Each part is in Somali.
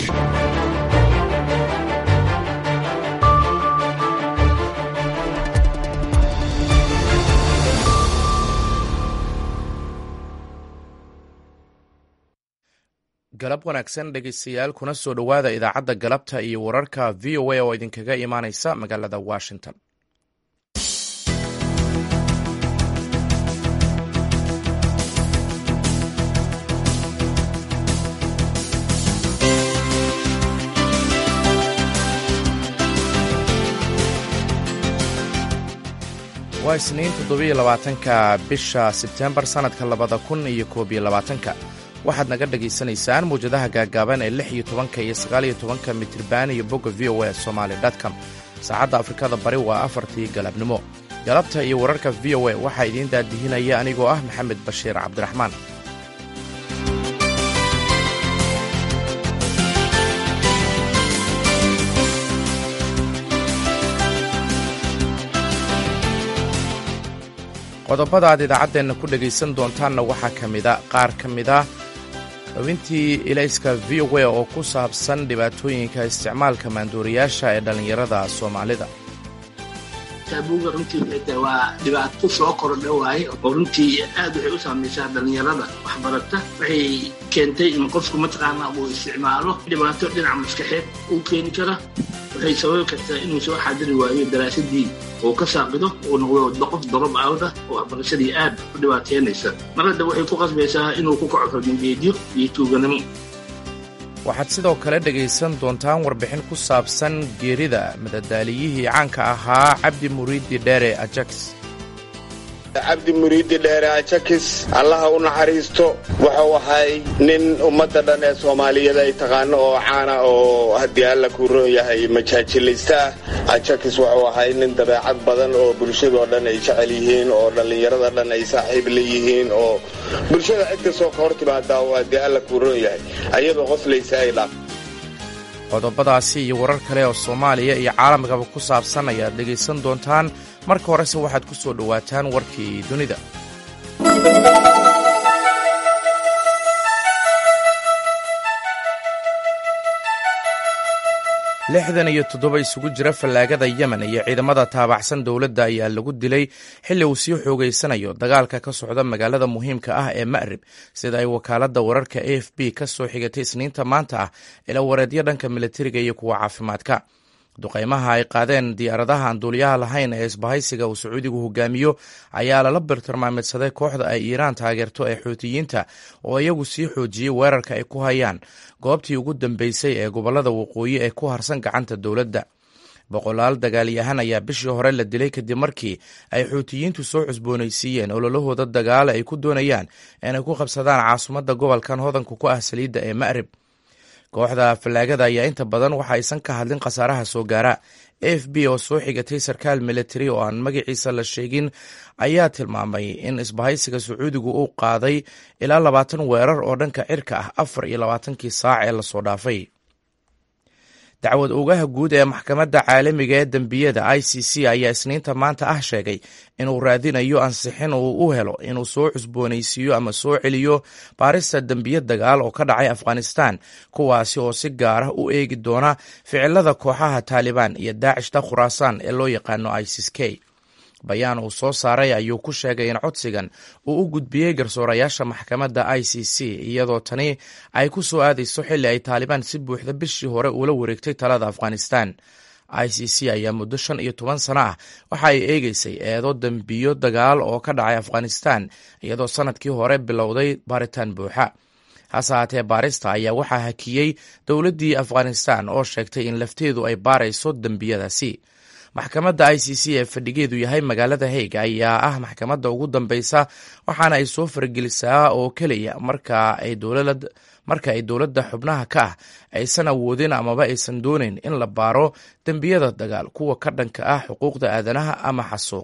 galab wanaagsan dhegeystayaal kuna soo dhowaada idaacadda galabta iyo wararka v o a oo idinkaga imaaneysa magaalada washington waa isniin toddobiyo labaatanka bisha sebtembar sannadka labada kun iyo koob iyo labaatanka waxaad naga dhagaysanaysaan mawjadaha gaagaaban ee lix iyo tobanka iyo sagaaliyo tobanka mitriban iyo bogga v o a somaali com saacadda afrikada bari waa afartii galabnimo galabta iyo wararka v o a waxaa idiin daadihinaya anigoo ah maxamed bashiir cabdiraxmaan qodobada aad idaacaddeenna ku dhegaysan doontaanna waxaa ka mida qaar ka mid ah xubintii ilayska v o a oo ku saabsan dhibaatooyinka isticmaalka maanduuriyaasha ee dhallinyarada soomaalida taabuuga runtii xitaa waa dhibaato soo kordha waaye oo runtii aad waxay u saamaysaa dhallinyarada waxbarata waxay keentay in qofku mataqaana uu isticmaalo dhibaato dhinaca maskaxeed uu keeni kara waxay sababi kartaa inuu soo xaadiri waayo daraasadii uu ka saaqido uu noqdo qof dorob awda oo waxbarashadii aad u dhibaateynaysa marada waxay ku qasbaysaa inuu ku kaco xornigeedyo iyo tuuganimo waxaad sidoo kale dhegaysan doontaan warbixin ku saabsan geerida madadaaliyihii caanka ahaa cabdi muriidi dheere ajax cabdi muriidi dheere ajakis allaha u naxariisto wuxuu ahay nin ummadda dhan ee soomaaliyeed ay taqaano oo caana oo haddii alla kuu roon yahay majaajilaysta ah ajakis wuxuu ahay nin dabeecad badan oo bulshadoo dhan ay jecel yihiin oo dhallinyarada dhan ay saaxiib la yihiin oo bulshada cid kastoo ka hor timaada oo haddii alla kuu roon yahay ayadoo qoslaysa ay dhaaf qodobadaasi iyo warar kale oo soomaaliya iyo caalamkaba ku saabsan ayaad dhegaysan doontaan marka horese waxaad ku soo dhowaataan warkii dunida lixdan iyo toddoba isugu jira fallaagada yemen iyo ciidamada taabacsan dowladda ayaa lagu dilay xilli uu sii xoogeysanayo dagaalka ka socda magaalada muhiimka ah ee ma'rib sida ay wakaaladda wararka a f b ka soo xigatay isniinta maanta ah ila wareedyo dhanka militariga iyo kuwa caafimaadka duqaymaha ay qaadeen diyaaradaha aan duuliyaha lahayn ee isbahaysiga uu sacuudigu hogaamiyo ayaa lala birtilmaamidsaday kooxda ay iiraan taageerto ee xuutiyiinta oo iyagu sii xoojiyey weerarka ay ku hayaan goobtii ugu dambeysay ee gobollada waqooyi ee ku harsan gacanta dowladda boqolaal dagaalyahan ayaa bishii hore la dilay kadib markii ay xuutiyiintu soo cusboonaysiiyeen ololahooda dagaale ay ku doonayaan inay ku qabsadaan caasimadda gobolkan hodanka ku ah saliidda ee ma'rib kooxda fallaagada ayaa inta badan waxa aysan ka hadlin khasaaraha soo gaara a f b oo soo xigatay sarkaal militari oo aan magaciisa la sheegin ayaa tilmaamay in isbahaysiga sacuudigu uu qaaday ilaa labaatan weerar oo dhanka cirka ah afar iyo labaatankii saac ee lasoo dhaafay dacwad oogaha guud ee maxkamadda caalamiga ee dembiyada i c c ayaa isniinta maanta ah sheegay inuu raadinayo ansixin uu u helo inuu soo cusboonaysiiyo ama soo celiyo baarista dembiye dagaal oo ka dhacay afghanistan kuwaasi oo si gaar ah u eegi doona ficilada kooxaha taalibaan iyo daacishta khuraasaan ee loo yaqaano isis k bayaan uu soo saaray ayuu ku sheegay in codsigan uu u gudbiyey garsoorayaasha maxkamadda i c c iyadoo tani ay ku soo aadayso xilli ay taalibaan si buuxda bishii hore ula wareegtay talada afghanistan i c c ayaa muddo shan iyo toban sano ah waxa ay eegeysay eedo dembiyo dagaal oo ka dhacay afghanistan iyadoo sanadkii hore bilowday baaritaan buuxa hase haatee baarista ayaa waxaa hakiyey dowladdii afghanistan oo sheegtay in lafteedu ay baarayso dembiyadaasi maxkamadda i c c ee fadhigeedu yahay magaalada haig ayaa ah maxkamadda ugu dambeysa waxaana ay soo fargelisaa oo keliya marka ay dowlad marka ay dowladda xubnaha ka ah aysan awoodin amaba aysan doonayn in la baaro dembiyada dagaal kuwa ka dhanka ah xuquuqda aadanaha ama xasuuq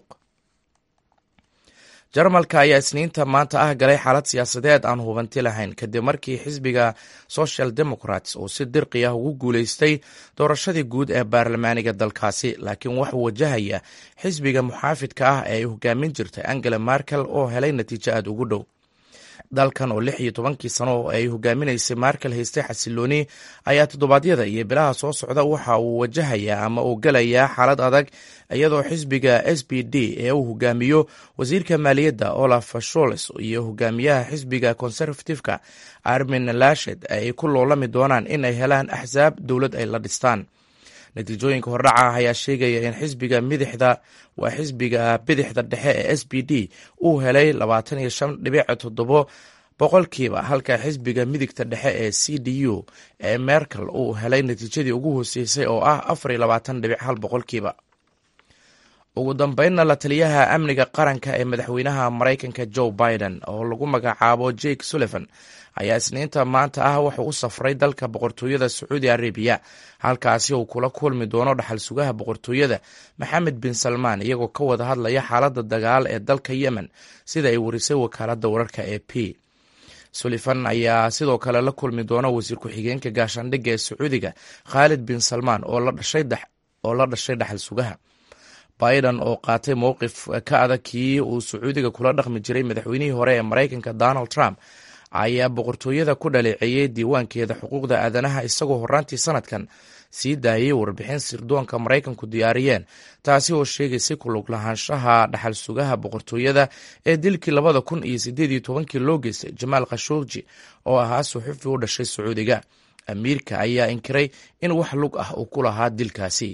jarmalka ayaa isniinta maanta ah galay xaalad siyaasadeed aan hubanti lahayn kadib markii xisbiga social democrats uu si dirqi ah ugu guuleystay doorashadii guud ee baarlamaaniga dalkaasi laakiin waxuu wajahaya xisbiga muxaafidka ah ee ay hogaamin jirtay angela merkel oo helay natiijo aad ugu dhow dalkan oo lix iyo tobankii sano oo ay hogaaminaysay markel haystay xasilooni ayaa toddobaadyada iyo bilaha soo socda waxa uu wajahayaa ama uu gelayaa xaalad adag iyadoo xisbiga s b d ee uu hogaamiyo wasiirka maaliyadda olaf sholes iyo hogaamiyaha xisbiga conservativeka armin lashed ay ku loolami doonaan in ay helaan axsaab dowlad ay la dhistaan natiijooyinka hordhaca ah ayaa sheegaya in xisbiga midixda waa xisbiga bidixda dhexe ee s b d uu helay labaatan iyo shan dhibic toddobo boqolkiiba halka xisbiga midigta dhexe ee c d u ee merkel uu helay natiijadii ugu hooseysay oo ah afar iyo labaatan dhibic hal boqolkiiba ugu dambeynna la taliyaha amniga qaranka ee madaxweynaha maraykanka joe biden oo lagu magacaabo jake sullivan ayaa isniinta maanta ah wuxuu u safray dalka boqortooyada sacuudi arabiya halkaasi uu kula kulmi doono dhaxal sugaha boqortooyada maxamed bin salmaan iyagoo ka wada hadlaya xaaladda dagaal ee dalka yemen sida ay warisay wakaaladda wararka e p sullivan ayaa sidoo kale la kulmi doona wasiir ku-xigeenka gaashaandhigga ee sacuudiga khaalid bin salmaan oo la dhashay dhaxal sugaha biden oo qaatay mowqif ka adag kii uu sacuudiga kula dhaqmi jiray madaxweynihii hore ee maraykanka donald trump ayaa boqortooyada ku dhaleeceeyey diiwaankeeda xuquuqda aadanaha isagoo horaantii sanadkan sii daayay warbixin sirdoonka maraykanku diyaariyeen taasi oo sheegaysay kulug lahaanshaha dhaxal sugaha boqortooyada ee dilkii labada kun iyo sideed iyo tobankii loo geystay jamaal khashuuqji oo ahaa suxufi u dhashay sacuudiga amiirka ayaa inkiray in wax lug ah uu ku lahaa dilkaasi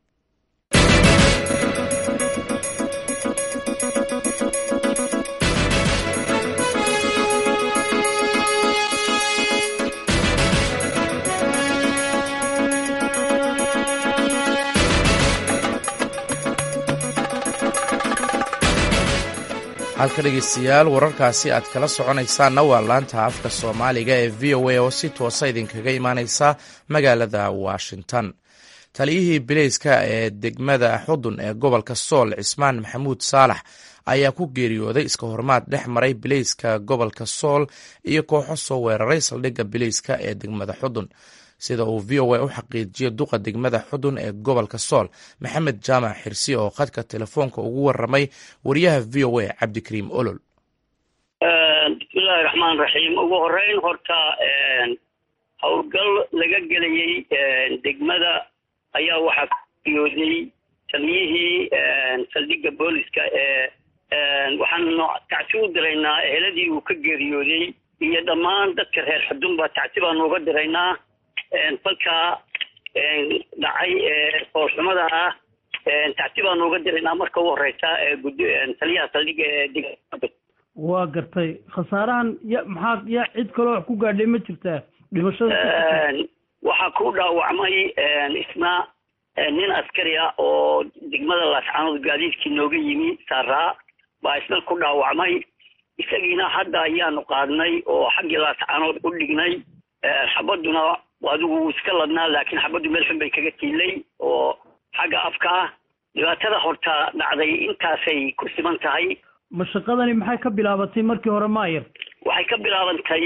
halka dhegeystayaal wararkaasi aad kala soconaysaanna waa laanta afka soomaaliga ee v o a oo si toosa idinkaga imaaneysa magaalada washington taliyihii bileyska ee degmada xudun ee gobolka sool cismaan maxamuud saalax ayaa ku geeriyooday iska hormaad dhex maray bileyska gobolka sool iyo kooxo soo weeraray saldhigga bileyska ee degmada xudun sida uu v o a u xaqiijiyo duqa degmada xudun ee gobolka sool maxamed jaamac xirsi oo khadka telefoonka ugu waramay wariyaha v o a cabdikariim olol bismillahi raxmaan raxiim ugu horeyn horta howlgal laga gelayay degmada ayaa waxaa ku geeriyooday taliyihii saldhigga booliska ee waxaanu tacsi u diraynaa eheladii uu ka geeriyooday iyo dhammaan dadka reer xudunba tacsi baanu uga diraynaa falkaa dhacay foolxumada ah tacsi baanu uga diraynaa marka ugu horeysa taliyaha saldhigga ee degmada waa gartay khasaarahan ya maxaa yaa cid kaloo wax ku gaadhay ma jirtaa dhimashada waxaa ku dhaawacmay isna nin askari ah oo degmada laascaanood gaadiidkii nooga yimi saaraa baa isna ku dhaawacmay isagiina hadda ayaanu qaadnay oo xaggii laascaanood u dhignay xabaduna adigu wuu iska ladnaa laakiin xabaddu meel xun bay kaga tiilay oo xagga afka ah dhibaatada horta dhacday intaasay ku siman tahay mashaqadani maxay ka bilaabatay markii hore maayar waxay ka bilaabantay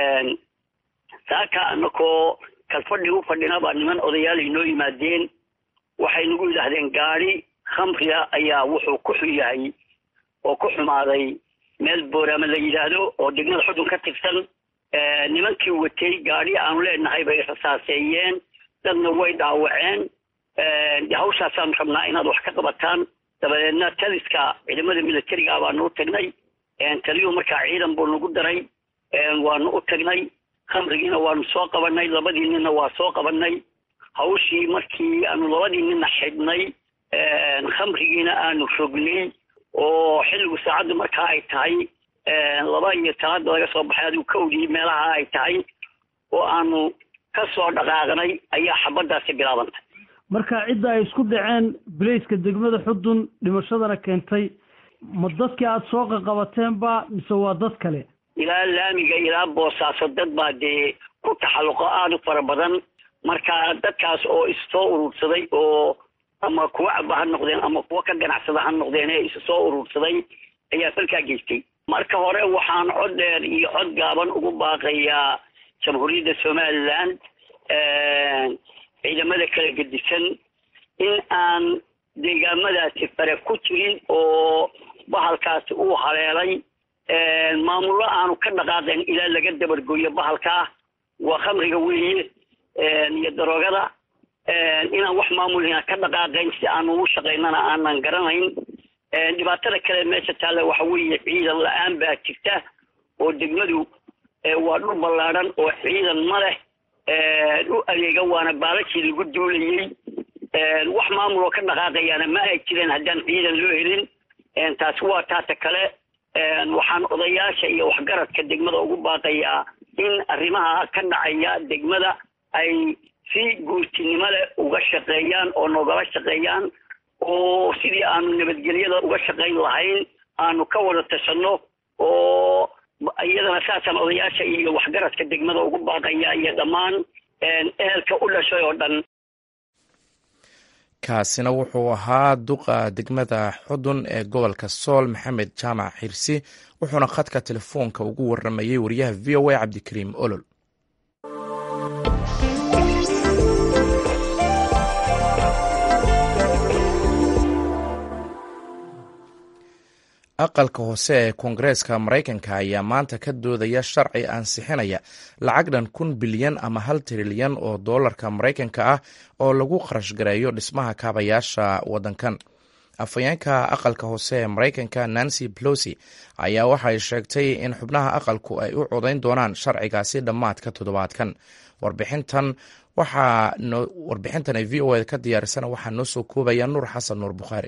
saaka anakoo kalfadhi u fadhina baa niman odayaal inoo yimaadeen waxay nagu yidhaahdeen gaadi khamriga ayaa wuxuu ku xun yahay oo ku xumaaday meel booraama la yidhaahdo oo degmada xudun ka tirsan nimankii watay gaadi aanu leenahay bay rasaaseeyeen dadna way dhaawaceen hawshaasaan rabnaa inaad wax ka qabataan dabadeedna taliska ciidamada militariga baanu u tagnay taliyuhu markaa ciidan buu nagu daray waanu u tagnay khamrigiina waanu soo qabanay labadii ninna waa soo qabanay hawshii markii aanu labadii ninna xidhnay khamrigiina aanu rognay oo xilligu saacaddu markaa ay tahay laba iyo talaada laga soo baxay adigu kawdii meelaha ay tahay oo aanu ka soo dhaqaaqnay ayaa xabaddaasi bilaabantay marka cidda ay isku dhaceen bilayska degmada xudun dhimashadana keentay ma dadkii aada soo qaqabateenba mise waa dad kale ilaa laamiga ilaa boosaaso dad baa dee ku taxalluqo aada u fara badan marka dadkaas oo issoo urursaday oo ama kuwa caba ha noqdeen ama kuwa ka ganacsada ha noqdeen ee is soo urursaday ayaa falkaa geystay marka hore waxaan cod dheer iyo cod gaaban ugu baaqayaa jamhuuriyadda somaliland ciidamada kala gedisan in aan deegaamadaasi fare ku jirin oo bahalkaasi uu haleelay maamullo aanu ka dhaqaaqayn ilaa laga dabargoyo bahalkaa waa khamriga weeye iyo daroogada inaan wax maamulina ka dhaqaaqayn si aanu u shaqaynana aanan garanayn dhibaatada kale meesha taalla waxa weeye ciidan la-aan baa jirta oo degmadu waa dhul ballaadhan oo ciidan ma leh u adeega waana baalashii lagu duulayey wax maamul oo ka dhaqaaqayaana ma ay jireen haddaan ciidan loo helin taasi waa taata kale waxaan odayaasha iyo waxgaradka degmada ugu baaqayaa in arrimaha ka dhacaya degmada ay si guurtinimo leh uga shaqeeyaan oo nogala shaqeeyaan oo sidii aanu nabadgelyada uga shaqayn lahayn aanu ka wada tashanno oo iyadana saasaan odayaasha iyo waxgaradka degmada ugu baaqaya iyo dhammaan ehelka u dhashay oo dhan kaasina wuxuu ahaa duqa degmada xudun ee gobolka sool maxamed jaamac xirsi wuxuuna khadka telefoonka ugu waramayey wariyaha v o a cabdikariim olol aqalka hoose ee koongareeska maraykanka ayaa maanta ka doodaya sharci ansixinaya lacag dhan kun bilyan ama hal trilyan oo doolarka maraykanka ah oo lagu kharash gareeyo dhismaha kaabayaasha waddankan afhayeenka aqalka hoose ee maraykanka nancy pelosi ayaa waxay sheegtay in xubnaha aqalku ay u codayn doonaan sharcigaasi dhammaadka toddobaadkan warbixintan waxaa warbixintan ay v o a ka diyaarisana waxaa noo soo koobaya nuur xasan nuur bukhaari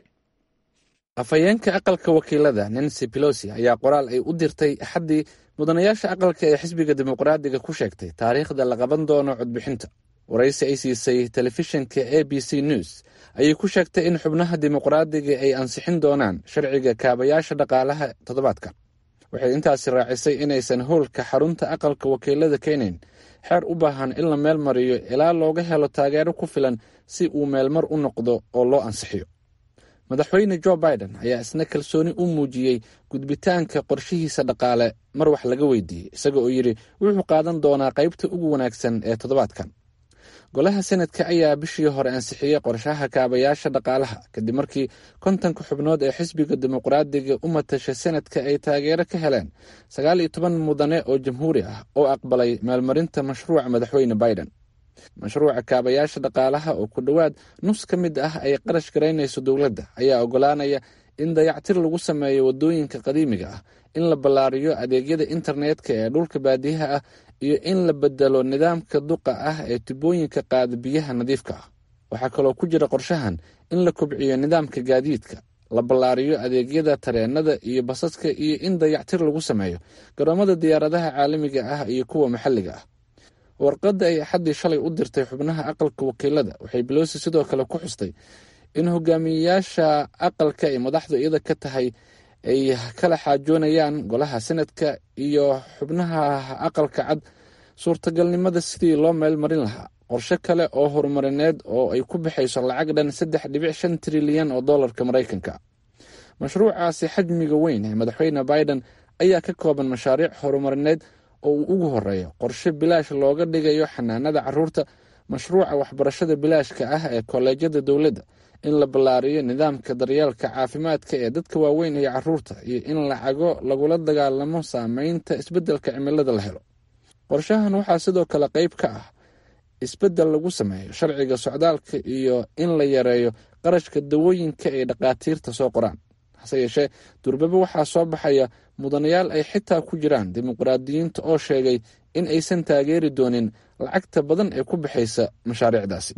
afhayeenka aqalka wakiilada nancy pelosi ayaa qoraal ay u dirtay axaddii mudanayaasha aqalka ee xisbiga dimuqraadiga ku sheegtay taariikhda la qaban doono codbixinta waraysi ay siisay telefishinka a b c news ayay ku sheegtay in xubnaha dimuqraadiga ay ansixin doonaan sharciga kaabayaasha dhaqaalaha toddobaadka waxay intaasi raacisay inaysan howlka xarunta aqalka wakiilada keenayn xeer u baahan in la meel mariyo ilaa looga helo taageero ku filan si uu meelmar u noqdo oo loo ansixiyo madaxweyne jo biden ayaa isna kalsooni u muujiyey gudbitaanka qorshihiisa dhaqaale mar wax laga weydiiyey isaga oo yidhi wuxuu qaadan doonaa qaybta ugu wanaagsan ee toddobaadkan golaha senadka ayaa bishii hore ansixiyey qorshaha kaabayaasha dhaqaalaha kadib markii kontonka xubnood ee xisbiga dimuqraadiga u matasha senadka ay taageero ka heleen sagaal iyo toban mudane oo jamhuuri ah oo aqbalay meelmarinta mashruuca madaxweyne biden mashruuca kaabayaasha dhaqaalaha oo ku dhowaad nus ka mid ah ay qarash garaynayso dowladda ayaa ogolaanaya in dayactir lagu sameeyo waddooyinka qadiimiga ah in la ballaariyo adeegyada internetka ee dhulka baadiyaha ah iyo in la bedelo nidaamka duqa ah ee tubooyinka qaada biyaha nadiifka ah waxaa kaloo ku jira qorshahan in la kobciyo nidaamka gaadiidka la ballaariyo adeegyada tareenada iyo basaska iyo in dayactir lagu sameeyo garoomada diyaaradaha caalamiga ah iyo kuwa maxalliga ah warqadda ay axaddii shalay u dirtay xubnaha aqalka wakiilada waxay belosi sidoo kale ku xustay in hogaamiyeyaasha aqalka ay madaxdu iyada ka tahay ay kala xaajoonayaan golaha senadka iyo xubnaha aqalka cad suurtagalnimada sidii loo meel marin lahaa qorshe kale oo horumarineed oo ay ku baxayso lacag dhan saddex dhibic shan trilyan oo dollarka maraykanka mashruucaasi xajmiga weyn ee madaxweyne biden ayaa ka kooban mashaariic horumarineed oo uu ugu horeeyo qorshe bilaash looga dhigayo xanaanada caruurta mashruuca waxbarashada bilaashka ah ee kolleejyada dowladda in la ballaariyo nidaamka daryeelka caafimaadka ee dadka waaweyn iyo caruurta iyo in lacago lagula dagaalamo saameynta isbeddelka cimilada la helo qorshahan waxaa sidoo kale qayb ka ah isbeddel lagu sameeyo sharciga socdaalka iyo in la yareeyo qarashka dawooyinka ay dhakhaatiirta soo qoraan hase yeeshee durbaba waxaa soo baxaya mudanayaal ay xitaa ku jiraan dimuqraadiyiinta oo sheegay in aysan taageeri doonin lacagta badan ee ku baxaysa mashaariicdaasi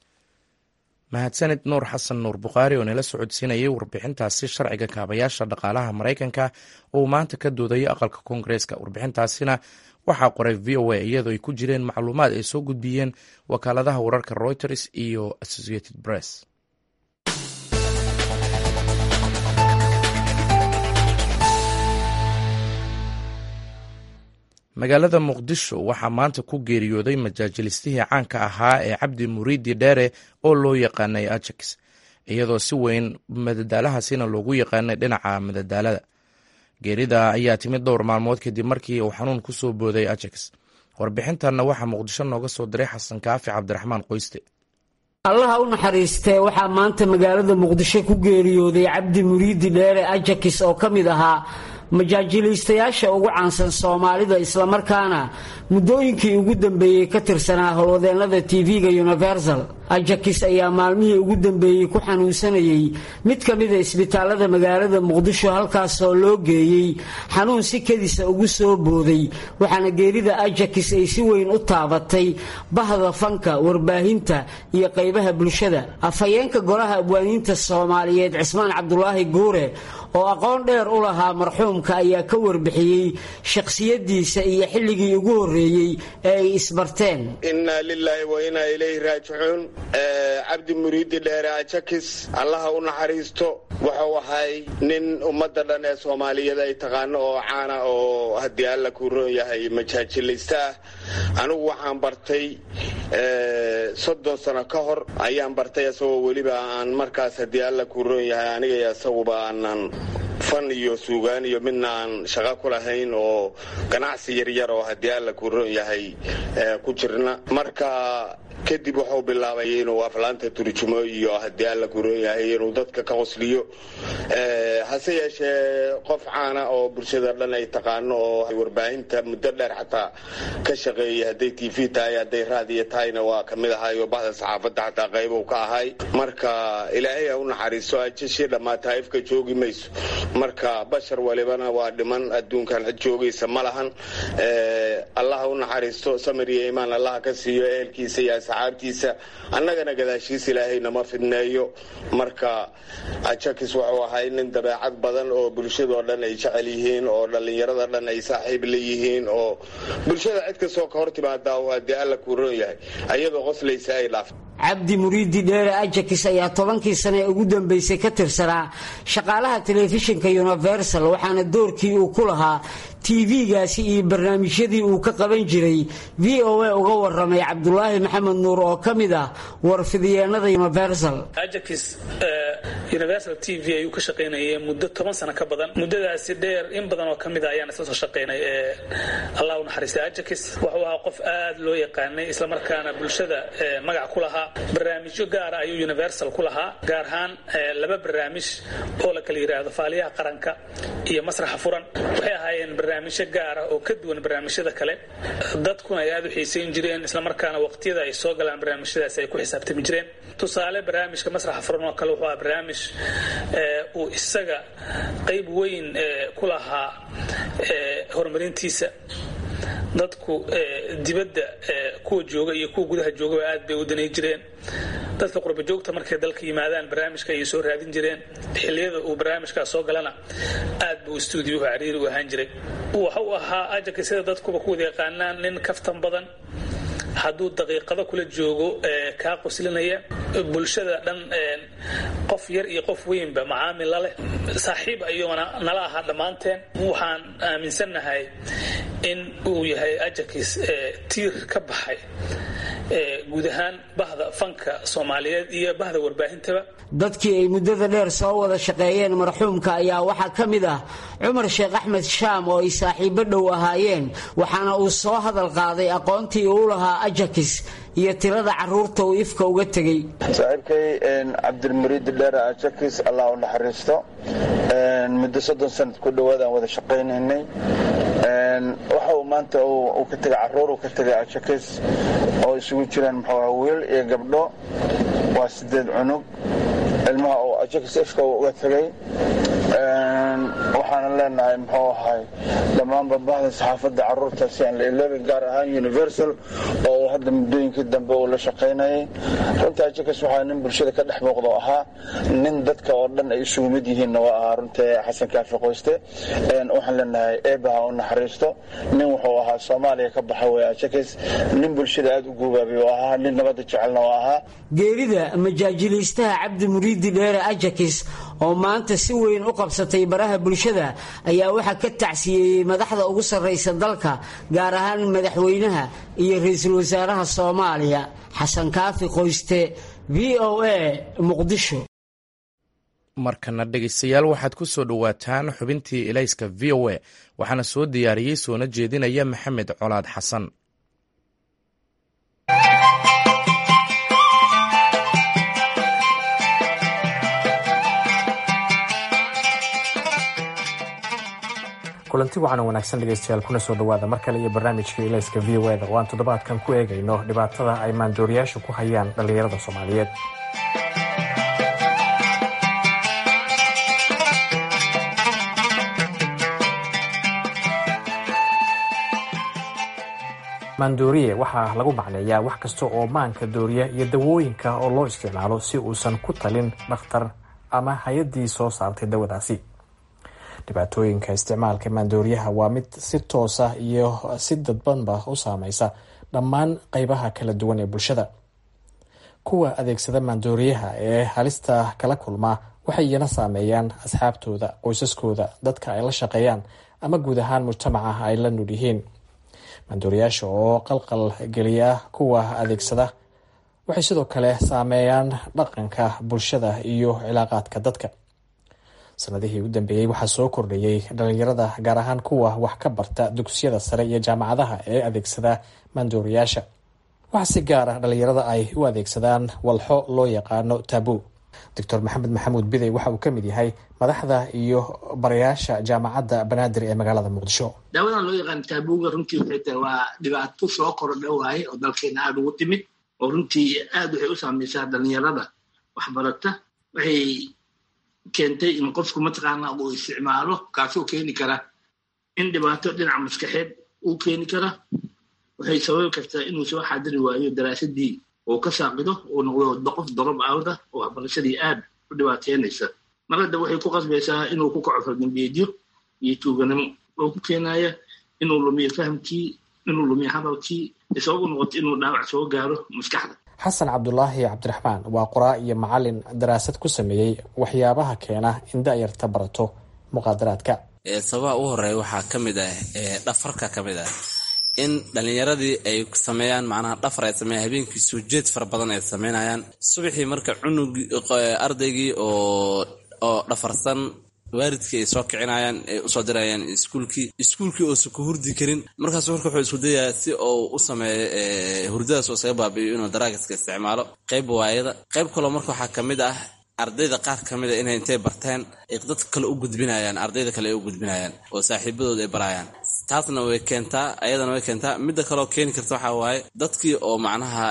mahadsanid nuur xasan nuur bukhaari oo nala socodsiinayay warbixintaasi sharciga kaabayaasha dhaqaalaha maraykanka oo maanta ka doodaya aqalka koongareeska warbixintaasina waxaa qoray v o a iyadoo ay ku jireen macluumaad ay soo gudbiyeen wakaaladaha wararka reuters iyo associated press magaalada muqdisho waxaa maanta ku geeriyooday majaajilistihii caanka ahaa ee cabdi muriidi dheere oo loo yaqaanay ajax iyadoo si weyn madadaalahaasina loogu yaqaanay dhinaca madadaalada geerida ayaa timid dhowr maalmood kadib markii uu xanuun ku soo booday ajax warbixintanna waxaa muqdisho nooga soo diray xasan kaafi cabdiraxmaan qoyste allaha u naxariistee waxaa maanta magaalada muqdisho ku geeriyooday cabdi muriidi dheere ajakis oo ka mid ahaa majaajilaystayaasha ugu caansan soomaalida islamarkaana muddooyinkii ugu dambeeyey ka tirsanaa howlwadeennada tv-ga universal ajakis ayaa maalmihii ugu dambeeyey ku xanuunsanayay mid ka mida isbitaalada magaalada muqdisho halkaasoo loo geeyey xanuun si kadisa ugu soo booday waxaana geerida ajakis ay si weyn u taabatay bahda fanka warbaahinta iyo qaybaha bulshada afhayeenka golaha abwaaniinta soomaaliyeed cismaan cabdulaahi guure oo aqoon dheer u lahaa marxuumka ayaa ka warbixiyey shakhsiyadiisa iyo xilligii ugu horreeyey ee ay isbarteen innaa lilaahi wa innaa ilayhi raajicuun cabdi muriidi dheere ajakis allaha u naxariisto wuxuu ahay nin ummadda dhan ee soomaaliyeed ay taqaano oo caana oo haddii alla kuu roon yahay majaajilaysta ah anigu waxaan bartay soddon sano ka hor ayaan bartay isagoo weliba aan markaas haddii alla kuu roon yahay aniga iyo isaguba aanan fan iyo suugaan iyo midna aan shaqo ku lahayn oo ganacsi yaryar oo haddii alla kuu roon yahay ku jirna marka kadib wuxuu bilaabay inuu aflaanta turjumo iyo haddii alla kuu roon yahay inuu dadka ka qosliyo hase yeeshee qof caana oo bulshada dhan ay taqaano oo warbaahinta muddo dheer xataa ka shaqeeyay hadday t v tahay hadday raadiyo tahayna waa ka mid ahay oo bahda saxaafadda xataa qaybu ka ahay marka ilaahay ha u naxariiso ajashii dhammaata ifka joogi mayso marka bashar walibana waa dhiman adduunkan cid joogaysa ma lahan allaha u naxariisto samir iyo imaan allaha ka siiyo ehelkiisa iyo asxaabtiisa annagana gadaashiis ilaahay nama fidneeyo marka ajakis wuxuu ahay nin dabeecad badan oo bulshadoo dhan ay jecel yihiin oo dhallinyarada dhan ay saaxiib la yihiin oo bulshada cid kastoo ka hor timaadaa haddii alla kuu roon yahay ayadoo qoslaysa ay dhaafto cabdi muriidi dheere ajakis ayaa tobankii sane ee ugu dambeysay ka tirsanaa shaqaalaha telefishinka universal waxaana doorkii uu ku lahaa tv-gaasi iyo barnaamijyadii uu ka qaban jiray v o a uga waramay cabdulaahi maxamed nuur oo ka mid ah warfidiyeenada universal ajakis universal t v ayuu ka shaqaynayay muddo toban sano ka badan muddadaasi dheer in badan oo ka mid a ayaan isla soo shaqaynay ee allah u naxariistay ajakis wuxuu ahaa qof aad loo yaqaanay islamarkaana bulshada magac ku lahaa barnaamijyo gaara ayuu universal ku lahaa gaar ahaan laba barnaamij oo la kala yidhaahdo faaliyaha qaranka iyo masraxa furan waxay ahaayeen barnaamijyo gaara oo ka duwan barnaamijyada kale dadkuna ay aad u xiisayn jireen islamarkaana waqtiyada ay soo galaan barnaamijyadaasi ay ku xisaabtami jireen tusaale barnaamijka masraxa furan oo kale wuxuu ahaa barnaamij uu isaga qayb weyn ku lahaa horumarintiisa dadku dibadda kuwa jooga iyo kuwa gudaha joogaba aad bay u danay jireen dadka qurba joogta markay dalka yimaadaan barnaamijka ayay soo raadin jireen xilliyada uu barnaamijkaas soo galana aad buu stuudiyuhu cariiri u ahaan jiray waxa uu ahaa ajarka sida dadkuba ku wada yaqaanaan nin kaftan badan hadduu daqiiqado kula joogo kaa qoslinaya bulshada dhan qof yar iyo qof weynba macaamil la leh saaxiib ayuuna nala ahaa dhammaanteen waxaan aaminsannahay in uu yahay ajarkiis tiir ka baxay guud ahaan bahda fanka soomaaliyeed iyo bahda warbaahintaba dadkii ay muddada dheer soo wada shaqeeyeen marxuumka ayaa waxaa ka mid ah cumar sheekh axmed shaam oo ay saaxiibo dhow ahaayeen waxaana uu soo hadal qaaday aqoontii uu lahaa ajakis iyo tirada caruurta uu ifka uga tegey saaxiibkay cabdilmuriid dheere ajakis allah u naxariisto muddo soddon sanad ku dhowaad aan wada shaqaynaynay waxa uu maanta uu ka tegay caruur uu ka tegay ajakis oo isugu jiraan muxuu wiil iyo gabdho waa sideed cunug ilmaha uu ajakis ifka uga tegay waxaana leenahay muxuu ahay dhammaanba bahda saxaafadda caruurta si aan la iloobin gaar ahaan universal oo uu hadda muddooyinkii dambe uu la shaqaynayay runta ajakis waxaa nin bulshada ka dhex muuqdo ahaa nin dadka oo dhan ay isugu mid yihiinna waa ahaa runta xasan kaafi qoyste waxaan leenahay eebaha u naxariisto nin wuxuu ahaa soomaaliya ka baxa wey ajakis nin bulshada aada u guubaabay oo ahaa nin nabadda jecelna oo ahaa geerida majaajilaystaha cabdi muriidi dheere ajakis oo maanta si weyn u qabsatay baraha bulshada ayaa waxaa ka tacsiyeeyey madaxda ugu sarraysa dalka gaar ahaan madaxweynaha iyo ra-iisul wasaaraha soomaaliya xasan kaafi qoyste v o a muqdisho markana dhegaystayaal waxaad ku soo dhowaataan xubintii ilayska v o a waxaana soo diyaariyey soona jeedinaya maxamed colaad xasan kulanti waxaana wanaagsan dhegaystayaal kuna soo dhowaada mar kale iyo barnaamijka ilayska v o eda oo aan toddobaadkan ku eegayno dhibaatada ay maandooriyaashu ku hayaan dhallinyarada soomaaliyeed maandooriye waxaa lagu macneeyaa wax kasta oo maanka dooriya iyo dawooyinka oo loo isticmaalo si uusan ku talin dhakhtar ama hay-addii soo saartay dawadaasi dhibaatooyinka isticmaalka maandooriyaha waa mid si toosa iyo si dadbanba u saameysa dhammaan qeybaha kala duwan ee bulshada kuwa adeegsada maandooriyaha ee halista kala kulmaa waxay iyana saameeyaan asxaabtooda qoysaskooda dadka ay la shaqeeyaan ama guud ahaan mujtamaca ay la nul yihiin maandooriyaasha oo qalqal geliya kuwa adeegsada waxay sidoo kale saameeyaan dhaqanka bulshada iyo cilaaqaadka dadka sanadihii u dambeeyey waxaa soo kordhayey dhalinyarada gaar ahaan kuwa wax ka barta dugsiyada sare iyo jaamacadaha ee adeegsada maandooriyaasha waxaa si gaar ah dhalinyarada ay u adeegsadaan walxo loo yaqaano tabu doctor maxamed maxamuud bidey waxa uu ka mid yahay madaxda iyo barayaasha jaamacadda banaadir ee magaalada muqdisho daawadan loo yaqaan taabuga runtii waxay tahay waa dhibaato soo korodha waaye oo dalkeena aada ugu timid oo runtii aada waxay u saameysaa dhalinyarada waxbarata waxay keentay in qofku mataqaana uu isticmaalo kaasoo keeni kara in dhibaato dhinaca maskaxeed uu keeni kara waxay sababi kartaa inuu soo xaadiri waayo daraasadii uu ka saaqido uu noqdo qof dorob awda oo waxbarashadii aad u dhibaateynaysa mar hadda waxay ku qasbaysaa inuu ku kaco fargambeedyo iyo tuuganimo oo ku keenaya inuu lumiyo fahamkii inuu lumiyo hadalkii sabab u noqoto inuu dhaawac soo gaaro maskaxda xasan cabdulaahi cabdiraxmaan waa qoraa iyo macalin daraasad ku sameeyey waxyaabaha keena in da-yarta barato muqaadaraadka sababaha u horeeya waxaa ka mid ah dhafarka ka mid ah in dhalinyaradii ay sameeyaan macnaha dhafar ay sameeyaan habeenkii soo jeed fara badan ay sameynayaan subaxii marka cunugii ardaygii oo oo dhafarsan waalidkii ay soo kicinayaan ay usoo dirayaan iskuulkii iskuulkii oosan ku hurdi karin markaas marka wuxuu isku dayaa si uu u sameeyo hurdadaas oo isaga baabi'iyo inuu daraagiska isticmaalo qayb waayada qayb kaloo marka waxaa ka mid ah ardayda qaar ka mid a inay intay barteen ay dadka kale u gudbinayaan ardayda kale ay u gudbinayaan oo saaxiibadooda ay barayaan taasna way keentaa ayadana way keentaa midda kaleoo keeni karta waxaa waaye dadkii oo macnaha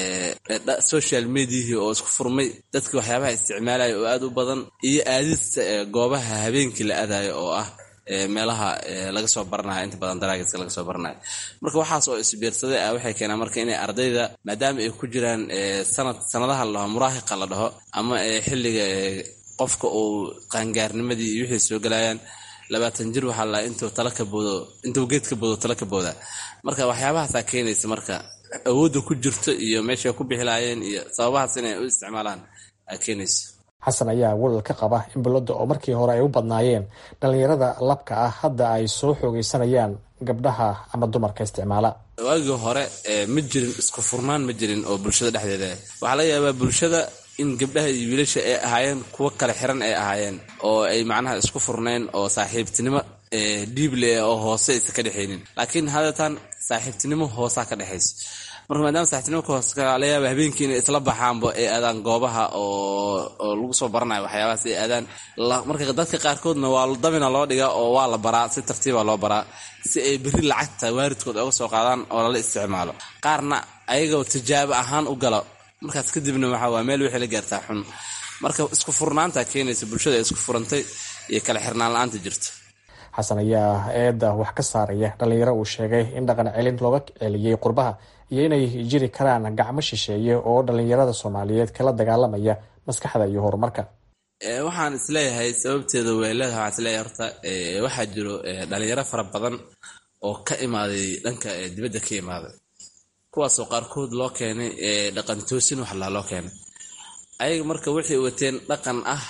social mediahii oo isku furmay dadkii waxyaabaha isticmaalaya oo aad u badan iyo aadista goobaha habeenkii la aadayo oo ah meelaha laga soo baranayo inta badan daraagiska laga soo baranayo marka waxaas oo isbiirsaday ah waxay keenaan marka inay ardayda maadaama ay ku jiraan sanad sanadaha la dhaho muraahiqa la dhaho ama xilliga qofka uu qaangaarnimadii iyo wixii soo galayaan labaatan jir waxaa la intuu tala ka boodo intuu geed ka boodo tala ka booda marka waxyaabahaasaa keenaysa marka awoodda ku jirto iyo meeshay ku bixilaayeen iyo sababahaas inay u isticmaalaan aa keenaysa xasan ayaa walal ka qaba in bulladda oo markii hore ay u badnaayeen dhallinyarada labka ah hadda ay soo xoogaysanayaan gabdhaha ama dumarka isticmaala waagii hore ma jirin isku furnaan ma jirin oo bulshada dhexdeeda waxaa laga yaabaa bulshada in gabdhaha iyo wiilasha ay ahaayeen kuwo kale xiran ay ahaayeen oo ay macnaha isku furnayn oo saaxiibtinimo dhiible oo hoose aysa ka dhexaynin laakiin hadeetaan saaxiibtinimo hoosaa ka dhexaysa marka maadaama saaxiibtinimo ka hoos laga yaaba habeenkii inay isla baxaanba ay aadaan goobaha oo lagu soo baranayo waxyaabahaas ay aadaan marka dadka qaarkoodna waa dabina loo dhigaa oo waa la baraa si tartiiba loo baraa si ay berri lacagta waaridkood oga soo qaadaan oo lala isticmaalo qaarna ayagoo tijaabo ahaan u galo markaas kadibna waxaa waa meel wixii la gaartaa xun marka isku furnaanta keenaysa bulshada ay isku furantay iyo kala xirnaan la-aanta jirta xasan ayaa eedda wax ka saaraya dhallinyaro uu sheegay in dhaqan celin looga celiyey qurbaha iyo inay jiri karaan gacmo shisheeye oo dhallinyarada soomaaliyeed kala dagaalamaya maskaxda iyo horumarka waxaan isleeyahay sababteeda way leedahay waxaan isleeyahay horta waxaa jiro dhalinyaro fara badan oo ka imaaday dhanka dibadda ka imaaday kuwaasoo qaarkood loo keenay dhaqan toosin waxlaa loo keenay ayaga marka waxay wateen dhaqan ah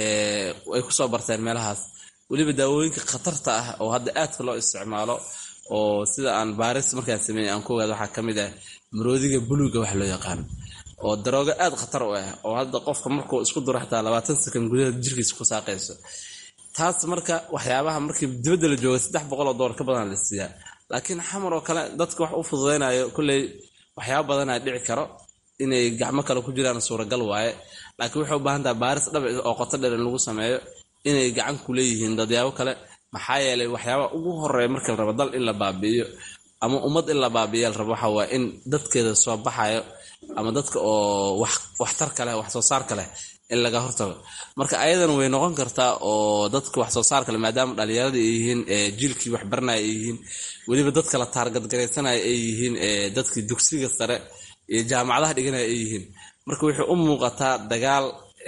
ay kusoo barteen meelahaas weliba daawooyinka khatarta ah oo hadda aadka loo isticmaalo oo sida aan baaris markaan sameeyey aan ku ogaado waxaa ka mid ah maroodiga buluuga wax loo yaqaano oo daroogo aad khatar u ah oo hadda qofka markuu isku duro xataa labaatan sakan gudaha jirkiisa ku saaqayso taas marka waxyaabaha markii dibadda la jooga saddex boqol oo doolar ka badan la siiyaa laakiin xamar oo kale dadka wax u fududaynayo kolley waxyaaba badanaa dhici karo inay gacmo kale ku jiraan suuragal waaye laakiin waxay u baahan taha baaris dhab oo qoto dheer in lagu sameeyo inay gacan ku leeyihiin dadyaabo kale maxaa yeelay waxyaaba ugu horeeya marka la rabo dal in la baabi'iyo ama ummad in la baabi'iya la rabo waxa waa in dadkeeda soo baxayo ama dadka oo waxtarka leh wax soo saarka leh in laga hortago marka ayadana way noqon kartaa oo dadka wax soo saarka leh maadaama dhalinyarada ay yihiin jiilkii waxbaranaya ay yihiin weliba dadka la taargadgaraysanaya ay yihiin dadkii dugsiga sare iyo jaamacadaha dhiganaya ay yihiin marka waxay u muuqataa dagaal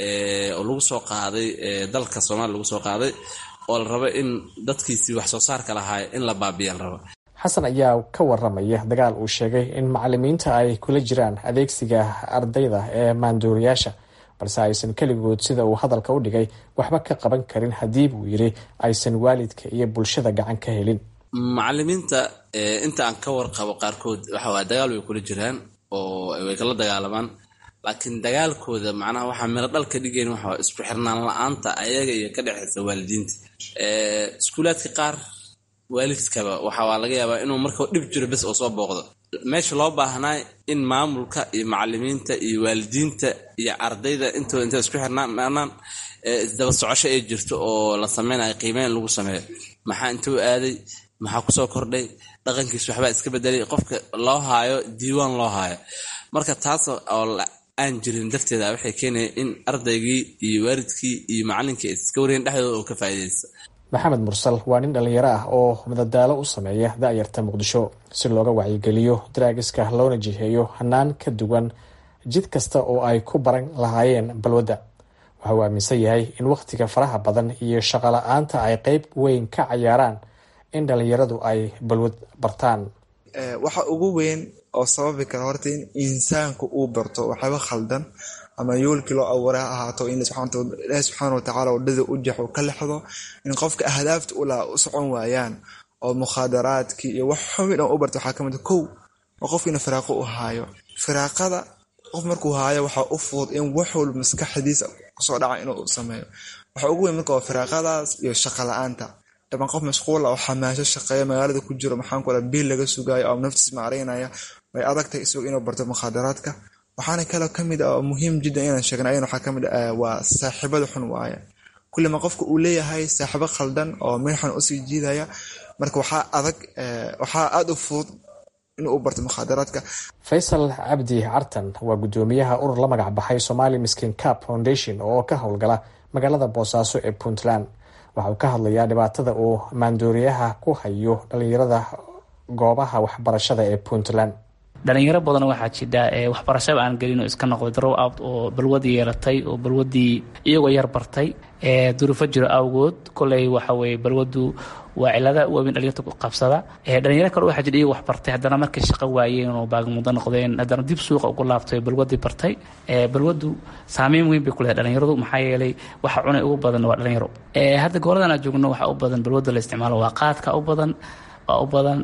oo lagu soo qaaday dalka soomaaliya lagu soo qaaday oo la rabo in dadkiisii wax soo saarka lahaay in la baabiya la rabo xasan ayaa ka waramaya dagaal uu sheegay in macalimiinta ay kula jiraan adeegsiga ardayda ee maanduuriyaasha balse aysan keligood sida uu hadalka u dhigay waxba ka qaban karin haddii buu yidhi aysan waalidka iyo bulshada gacan ka helin macalimiinta inta aan ka warqabo qaarkood waxawaa dagaal way kula jiraan oo way kala dagaalamaan laakiin dagaalkooda macnaha waxaa miro dhal ka dhigayn waxaa isku xirnaan la-aanta ayaga iyo ka dhexeysa waalidiinta iskuulaadka qaar waalidkaba waxaa laga yaabaa inuu marka dhib jiro bes oo soo booqdo meesha loo baahnaa in maamulka iyo macalimiinta iyo waalidiinta iyo ardayda intooda intay isku xirnaan isdaba socosho ay jirto oo la sameynayo qiimeyn lagu sameeyo maxaa intuu aaday maxaa kusoo kordhay dhaqankiis waxbaa iska bedelay qofka loo haayo diiwaan loo haayo marka taas oo aan jirin darteeda waxay keenaya in ardaygii iyo waalidkii iyo macalinkii iska wariyeen dhexdooda oo ka faa'iidaysta maxamed mursal waa nin dhallinyaro ah oo madadaalo u sameeya da-yarta muqdisho si looga wacyigeliyo daraagiska loona jiheeyo hanaan ka duwan jid kasta oo ay ku baran lahaayeen balwadda waxa uu aaminsan yahay in wakhtiga faraha badan iyo shaqola-aanta ay qeyb weyn ka cayaaraan in dhallinyaradu ay balwad bartaan waxa ugu weyn oo sababi kara horta in insaanku uu barto waxyaaba khaldan ama yoolkii loo abuuray ha ahaato in ilaahi subxaana watacaala wadhada u jaxo ka lexdo in qofka ahdaafta ulaa u socon waayaan oo mukhaadaraadkii iyo wax xumi dhan u barta waxaa kamid kow oo qofkiina firaaqo u haayo firaaqada qof markuu haayo waxaa u fudud in wax walba maskaxdiisa kusoo dhaca inuu sameeyo waxa ugu weyn marka waa firaaqadaas iyo shaqa la-aanta dhaban qof mashquula oo xamaasho shaqeeya magaalada ku jiro maxaan ku biil laga sugaayo oo naftiis maaraynaya way adagtahay isagu inuu barto mukhaadaraadka waxaana kaloo kamid ah oo muhiim jiddan inaan sheegna ayan waxaa kamid ah waa saaxiibada xun waaye kullima qofka uu leeyahay saaxiibo khaldan oo meel xun usii jiidaya marka waxaa adag waxaa aada u fudud inuu barto mukhaadaraadka faysal cabdi cartan waa guddoomiyaha urur la magac baxay somali miskin cap foundation oo ka howlgala magaalada boosaaso ee puntland waxa uu ka hadlayaa dhibaatada uu maandooriyaha ku hayo dhalinyarada goobaha waxbarashada ee puntland dhalinyaro badan waxaa jidha waxbarashaba aan gelin oo iska noqday drow out oo balwadii yeelatay oo balwadii iyagoo yar bartay duruufo jiro awgood koley waxaweye balwadu waa cilada waaweyn dhalinyarta qabsada dhalinyaro kale waxaa jira iyagoo wax bartay haddana markay shaqo waayeen oo baagmudo noqdeen haddana dib suuqa ugu laabtay balwadii bartay balwadu saameyn weyn bay ku leedahay dhalinyaradu maxaa yeelay waxa cunay ugu badan waa dhalinyaro hadda gooladan aan joogno waxaa u badan balwada la isticmaalo waa qaadka u badan waa u badan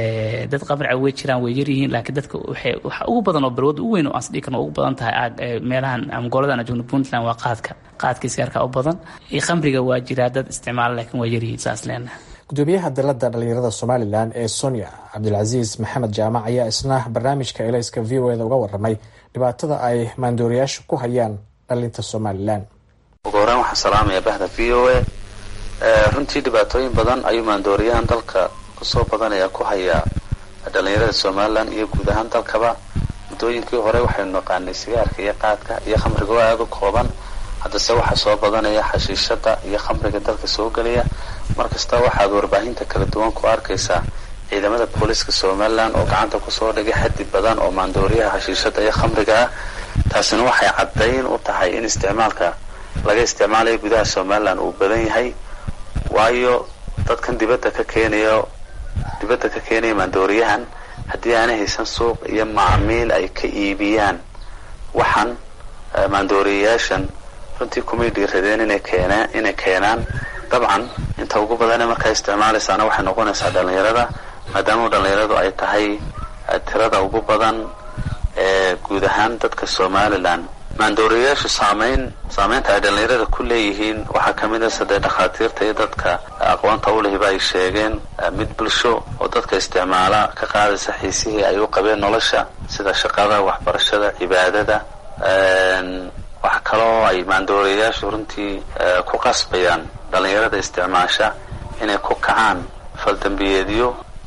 dad qabrica way jiraan way yaryihiin laakiin dadka waxa ugu badan oo balwada u weyn oo aansdhigi karno ugu badan tahay meelahan ama gooladan aan joogno puntland waa qaadka qaadkii sigaarka u badan khamriga waa jiraa dad isticmaala laakiin waa yaryihiin saas leenaha gudoomiyaha dalada dhalinyarada somalilan ee sonia cabdilcasiis maxamed jaamac ayaa isna barnaamijka elayska v o eda uga waramay dhibaatada ay maandooriyaashu ku hayaan dhalinta somalilan ugu horeen waxaan salaamaya bahda v o a runtii dhibaatooyin badan ayuu maandooriyahan dalka kusoo badanaya ku hayaa dhalinyarada somalilan iyo guud ahaan dalkaba muddooyinkii hore waxaynu naqaanay sigaarka iyo qaadka iyo khamriga oo aada u kooban haddase waxaa soo badanaya xashiishada iyo khamriga dalka soo gelaya markasta waxaad warbaahinta kala duwan ku arkaysaa ciidamada booliska somalilan oo gacanta kusoo dhigay xaddi badan oo maandooriyaha xashiishada iyo khamriga ah taasina waxay caddayn u tahay in isticmaalka laga isticmaalayo gudaha somalilan uu badan yahay waayo dadkan dibadda ka keenayo dibadda ka keenaya maandooriyahan haddii aanay haysan suuq iyo macmiil ay ka iibiyaan waxaan maandooriyayaashan runtii kumay dhiiradeen inay keenaan inay keenaan dabcan inta ugu badane markaa isticmaalaysaana waxay noqonaysaa dhalinyarada maadaama dhalinyaradu ay tahay tirada ugu badan ee guud ahaan dadka somalilan maandooriyayaashu saameyn saameynta ay dhalinyarada ku leeyihiin waxaa kamid a sadee dhakhaatiirta iyo dadka aqoonta u lehiba ay sheegeen mid bulsho oo dadka isticmaala ka qaadaysa xiisihii ay u qabeen nolosha sida shaqada waxbarashada cibaadada waxa kaloo ay maandooriyayaashu runtii ku qasbayaan dhalinyarada isticmaasha inay ku kacaan faldambiyeedyo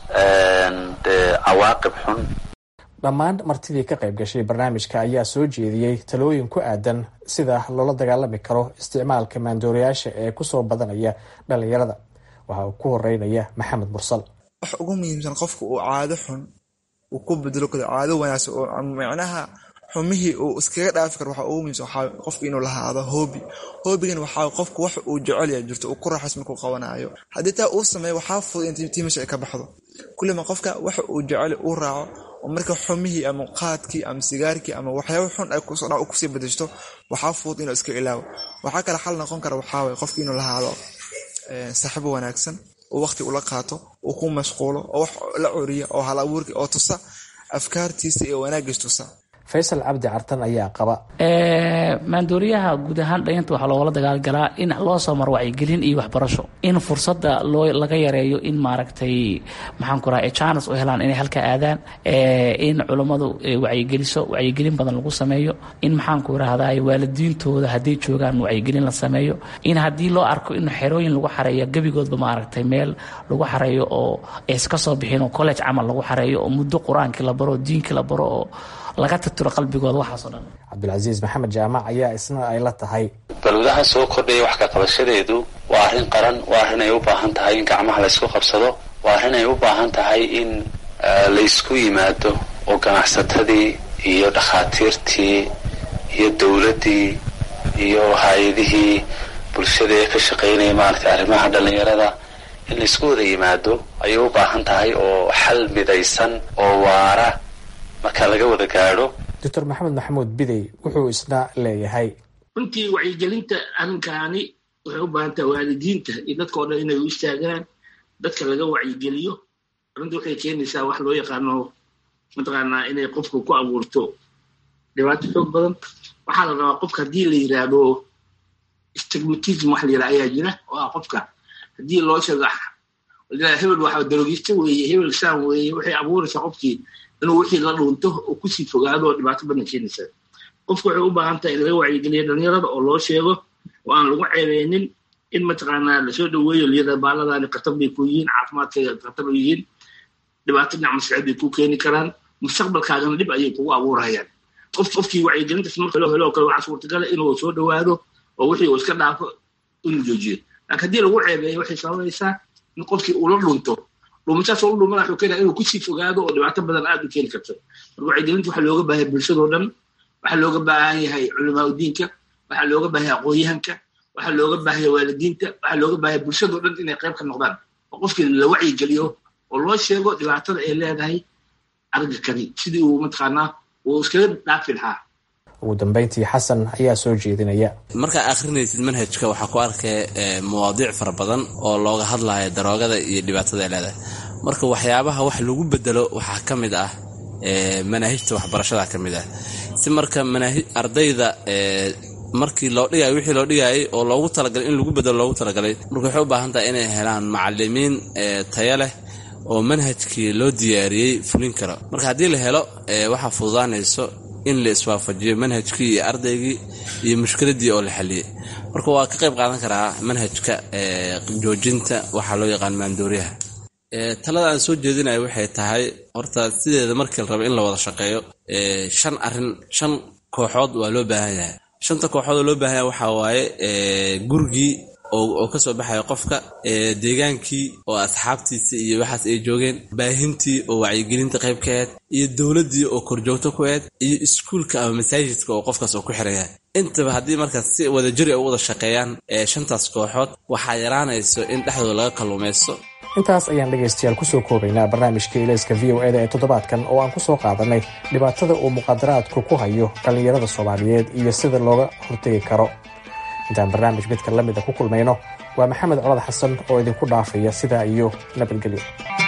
dee cawaaqib xun dhammaan martidii ka qayb gashay barnaamijka ayaa soo jeediyey talooyin ku aadan sida loola dagaalami karo isticmaalka maandoorayaasha ee kusoo badanaya dhalinyarada waxa uu ku horeynaya maxamed mursal wax ugu muhiimsan qofka uu caado xun uu ku bedelo karo caado wanaagsan oo macnaha xumihii uu iskaga dhaafi karo waxa ugu muhiimsan waxaa qofka inuu lahaado hoobi hoobigan waxaa qofka wax uu jecel yahay jirto uu ku raaxays markuu qabanayo haddii taa uu sameeyo waxaa fudud in tiimasha ay ka baxdo kullima qofka waxa uu jecel uu raaco oo marka xumihii ama qaadkii ama sigaarkii ama waxyaaba xun ay kusoo dhac kusii bedeshto waxaa fudud inuu iska ilaawo waxaa kale xal noqon kara waxaa waye qofka inuu lahaado saaxiibo wanaagsan oo waqti ula qaato uu ku mashquulo oo wax la curiya oo hal abuurka oo tusa afkaartiisa iyo wanaagiis tusa faysal cabdi cartan ayaa qaba maandooriyaha guud ahaan dhalinyarta waxaa loogala dagaalgalaa in loo soo maro wacyigelin iyo waxbarasho in fursada loo laga yareeyo in maaragtay maxaan ku raha janes u helaan inay halka aadaan in culummadu wacyigeliso wacyigelin badan lagu sameeyo in maxaan ku rahdaa waalidiintooda hadday joogaan wacyigelin la sameeyo in haddii loo arko in xerooyin lagu xareeyo gebigoodba maaragtay meel lagu xareeyo oo iska soo bixin oo college camal lagu xareeyo oo muddo qur-aankii la baro diinkii la baro oo laga tirtiro qalbigooda waxaasoo dhan cabdulcasiis maxamed jaamac ayaa isna ay la tahay balwadaha soo kordhaya wax ka qabashadeedu waa arrin qaran waa arrin ay u baahan tahay in gacmaha laysku qabsado waa arrin ay u baahan tahay in laysku yimaado oo ganacsatadii iyo dhakhaatiirtii iyo dowladdii iyo hay-adihii bulshada ee ka shaqaynaya maaragtay arrimaha dhallinyarada in laysku wada yimaado ayay u baahan tahay oo xal midaysan oo waara marka laga wada gaadho doctor maxamed maxamuud bidey wuxuu isna leeyahay runtii wacyigelinta arrinkaani waxay u baahan tahay waalidiinta iyo dadkao dhan inay u istaagaan dadka laga wacyigeliyo arrinta waxay keenaysaa wax loo yaqaano mataqaanaa inay qofka ku abuurto dhibaato xoog badan waxaa la rabaa qofka haddii la yidhaahdo stigmatism wax la yidhaha ayaa jira oo ah qofka haddii loo sheego hebel waxa darogista weeye hebel saan weeye waxay abuuraysaa qofkii inuu wixii la dhuunto oo kusii fogaado oo dhibaato badan keenaysa qofku waxay u baahan tahay in laga wacyigeliyo dhalinyarada oo loo sheego oo aan lagu ceebeynin in mataqaanaa lasoo dhaweeyo liyada baaladani khatar bay ku yihiin caafimaadkayga khatar u yihiin dhibaato dhinac masicid bay ku keeni karaan mustaqbalkaagana dhib ayay kugu abuurayaan qof qofkii wacyigelintaas marka loo helo oo kale waxaa suurtagala inuu soo dhawaado oo wixii uu iska dhaafo inuu joojiyo laakiin haddii lagu ceebeeyo waxay sababaysaa in qofkii uu la dhunto dhuumashaas oo u dhumana wuxuu keenaya inuu kusii fogaado oo dhibaato badan aad u keeni karto marka wacyigelinta waxaa looga baahan yahay bulshadoo dhan waxaa looga baahan yahay culamaa udiinka waxaa looga baahan yahay aqoon-yahanka waxaa looga baahan yahay waalidiinta waxaa looga baahan yahay bulshadoo dhan inay qayb ka noqdaan oo qofkii la wacyigeliyo oo loo sheego dhibaatada ay leedahay aragga kani sidii uu mataqaanaa uu iskaga dhaafi lahaa ugu dambeyntii xasan ayaa soo jeedinaya markaa akhrinaysid manhajka waxaa ku arkaya mawaadiic fara badan oo looga hadlayo daroogada iyo dhibaatada ay leedahay marka waxyaabaha wax lagu bedelo waxaa ka mid ah manaahijta waxbarashada ka mid ah si marka ardayda markii loo dhigayo wixii loo dhigayay oo loogu talagalay in lagu bedelo loogu talagalay marka waxay u baahan tahay inay helaan macalimiin tayo leh oo manhajkii loo diyaariyey fulin karo marka haddii la helo waxaa fududaanayso in la iswaafajiyo manhajkii iyo ardaygii iyo mushkiladii oo la xaliyey marka waa ka qayb qaadan karaa manhajka joojinta waxaa loo yaqaan maandooriyaha talada aan soo jeedinayo waxay tahay horta sideeda markii la rabo in la wada shaqeeyo shan arin shan kooxood waa loo baahan yahay shanta kooxood oo loo baahan yahay waxaa waaye gurigii oo kasoo baxaya qofka deegaankii oo asxaabtiisa iyo waxaas ay joogeen baahintii oo wacyigelinta qayb ka aheyd iyo dowladdii oo korjoogto ku aheyd iyo iskuulka ama masaajidka oo qofkaas oo ku xiran yahay intaba haddii markaas si wadajiri ay u wada shaqeeyaan shantaas kooxood waxaa yaraanayso in dhexdooda laga kalluumaysto intaas ayaan dhegaystayaal kusoo koobaynaa barnaamijka ilayska v o eda ee toddobaadkan oo aan kusoo qaadanay dhibaatada uu muqaadaraadku ku hayo dhallinyarada soomaaliyeed iyo sida looga hortegi karo intaan barnaamij midka la mida ku kulmayno waa maxamed colad xasan oo idinku dhaafaya sidaa iyo nabadgelyo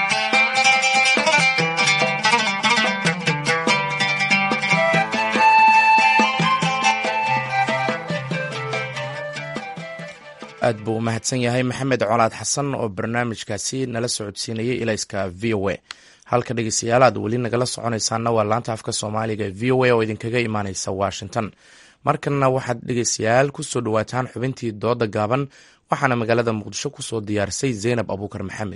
aad buu u mahadsan yahay maxamed colaad xasan oo barnaamijkaasi nala socodsiinayay ilayska v o a halka dhegeystayaal aad weli nagala soconaysaana waa laanta afka soomaaliga v o a oo idinkaga imaaneysa washington markanna waxaad dhegeystayaal ku soo dhowaataan xubintii dooda gaaban waxaana magaalada muqdisho ku soo diyaarisay zaynab abuukar maxamed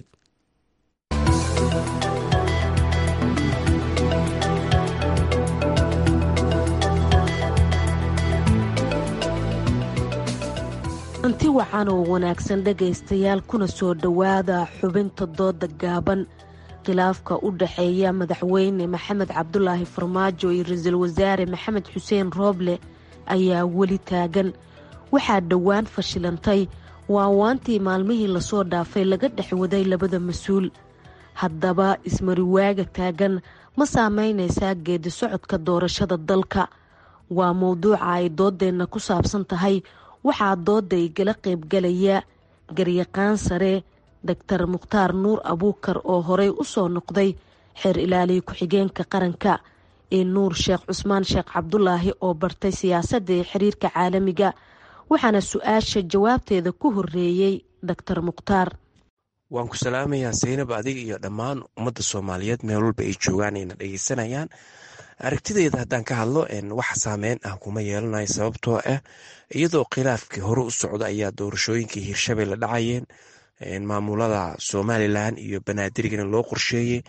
anti wacan oo wanaagsan dhegaystayaal kuna soo dhowaada xubinta dooda gaaban khilaafka u dhaxeeya madaxweyne maxamed cabdulaahi farmaajo iyo ra-iisul wasaare maxamed xuseen rooble ayaa weli taagan waxaa dhowaan fashilantay waawaantii maalmihii lasoo dhaafay laga dhex waday labada mas-uul haddaba ismariwaaga taagan ma saameynaysaa geedi socodka doorashada dalka waa mowduuca ay doodeenna ku saabsan tahay waxaa dooda igala qaybgalaya garyaqaan sare doctor mukhtaar nuur abuukar oo horey u soo noqday xeer ilaaliya ku-xigeenka qaranka iyo nuur sheekh cusmaan sheekh cabdulaahi oo bartay siyaasadda ee xiriirka caalamiga waxaana su-aasha jawaabteeda ku horeeyey doctor mukhtaar waan ku salaamayaa saynab adiga iyo dhammaan ummadda soomaaliyeed meel walba ay joogaan ayna dhegeysanayaan aragtideeda haddaan ka hadlo wax saameyn ah kuma yeelanayo sababtoo ah iyadoo khilaafkii hore u socda ayaa doorashooyinkii hirshabelle dhacayeen maamulada somalilan iyo banaadirigana loo qorsheeyey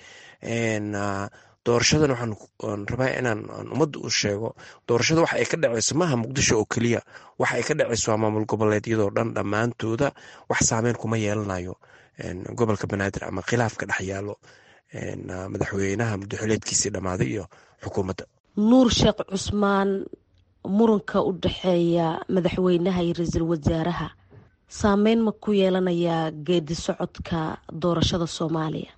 doorashadan waxaan rabaa inaan ummadda u sheego doorashada waxa ay ka dhaceyso maaha muqdisho oo keliya waxa ay ka dhaceyso waa maamul goboleedyadoo dhan dhammaantooda wax saameyn kuma yeelanayo gobolka banaadir ama khilaafka dhex yaalo madaxweynaha muddoxileedkiisii dhammaaday iyo xukuumadda nuur sheekh cusmaan muranka u dhaxeeya madaxweynaha iyo ra-iisul wasaaraha saameyn ma ku yeelanayaa geedi socodka doorashada soomaaliya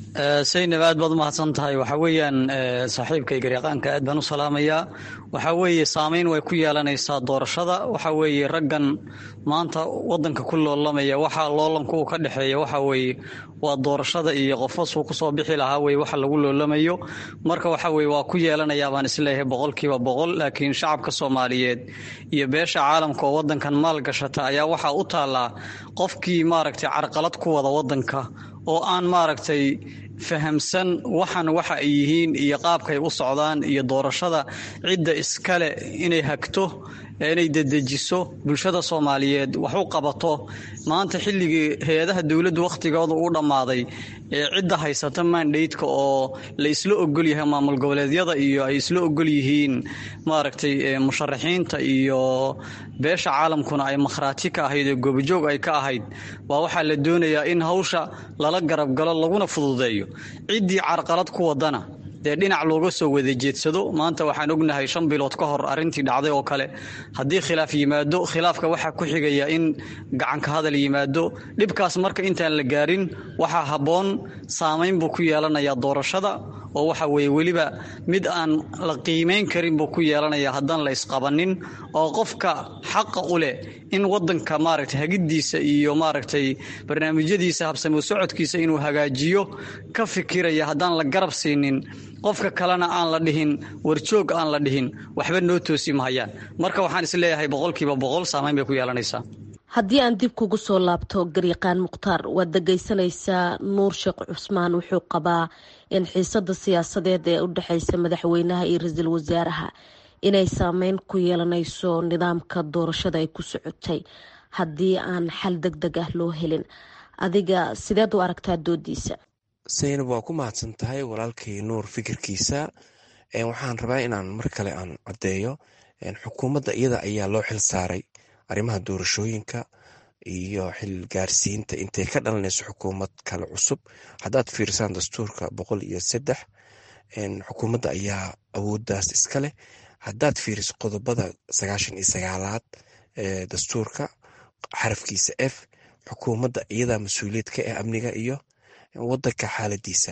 saynab aad baad umahadsan tahay waxaa weeyaan saaxiibkay garyaqaanka aad baan u salaamayaa waxaa weeye saameyn way ku yeelanaysaa doorashada waxaa weeye raggan maanta wadanka ku loolamaya waxaa loolanku uu ka dhexeeya waxaa weeye waa doorashada iyo qofasuu kusoo bixi lahaa weye waxa lagu loolamayo marka waxa weye waa ku yeelanayaa baan isleeyahay boqolkiiba boqol laakiin shacabka soomaaliyeed iyo beesha caalamka oo wadankan maal gashata ayaa waxaa u taallaa qofkii maaragtay carqalad ku wada wadanka oo aan maaragtay fahamsan waxan waxa ay yihiin iyo qaabkay u socdaan iyo doorashada cidda iskale inay hagto inay dedejiso bulshada soomaaliyeed wax u qabato maanta xilligii hay-adaha dowladdu wakhtigooda uu dhammaaday ee cidda haysata mandhaydka oo la isla ogol yahay maamul goboleedyada iyo ay isla ogol yihiin maaragtay musharaxiinta iyo beesha caalamkuna ay makhraati ka ahayd oo gobojoog ay ka ahayd waa waxaa la doonayaa in hawsha lala garab galo laguna fududeeyo ciddii carqalad ku wadana dee dhinac looga soo wada jeedsado maanta waxaan ognahay shan bilood ka hor arrintii dhacday oo kale haddii khilaaf yimaado khilaafka waxaa ku xigaya in gacanka hadal yimaado dhibkaas marka intaan la gaarin waxaa habboon saamayn buu ku yeelanayaa doorashada oo waxa weeye weliba mid aan la qiimayn karin buu ku yeelanayaa haddaan la isqabanin oo qofka xaqa u leh in wadanka maaragtay hagiddiisa iyo maaragtay barnaamijyadiisa habsamo socodkiisa inuu hagaajiyo ka fikiraya haddaan la garab siinin qofka kalena aan la dhihin warjoog aan la dhihin waxba noo toosi mahayaan marka waxaan isleeyahay boqolkiiba boqol saamayn bay ku yeelanaysaa haddii aan dib kugu soo laabto garyaqaan mukhtaar waad dhegaysanaysaa nuur sheekh cusmaan wuxuu qabaa in xiisada siyaasadeed ee u dhexeysa madaxweynaha iyo ra-iisul wasaaraha inay saameyn ku yeelanayso nidaamka doorashada ay ku socotay haddii aan xal deg deg ah loo helin adiga sideed u aragtaa doodiisa saynab waa ku mahadsan tahay walaalkay nuur fikirkiisa waxaan rabaa inaan mar kale aan caddeeyo xukuumadda iyada ayaa loo xil saaray arrimaha doorashooyinka iyo xil gaarsiinta intay ka dhalanayso xukuumad kale cusub haddaad fiirsaan dastuurka boqol iyo saddex xukuumadda ayaa awooddaas iska leh haddaad fiiriso qodobada sagaashan iyo sagaalaad ee dastuurka xarafkiisa f xukuumadda iyadaa mas-uuliyad ka ah amniga iyo wadanka xaaladiisa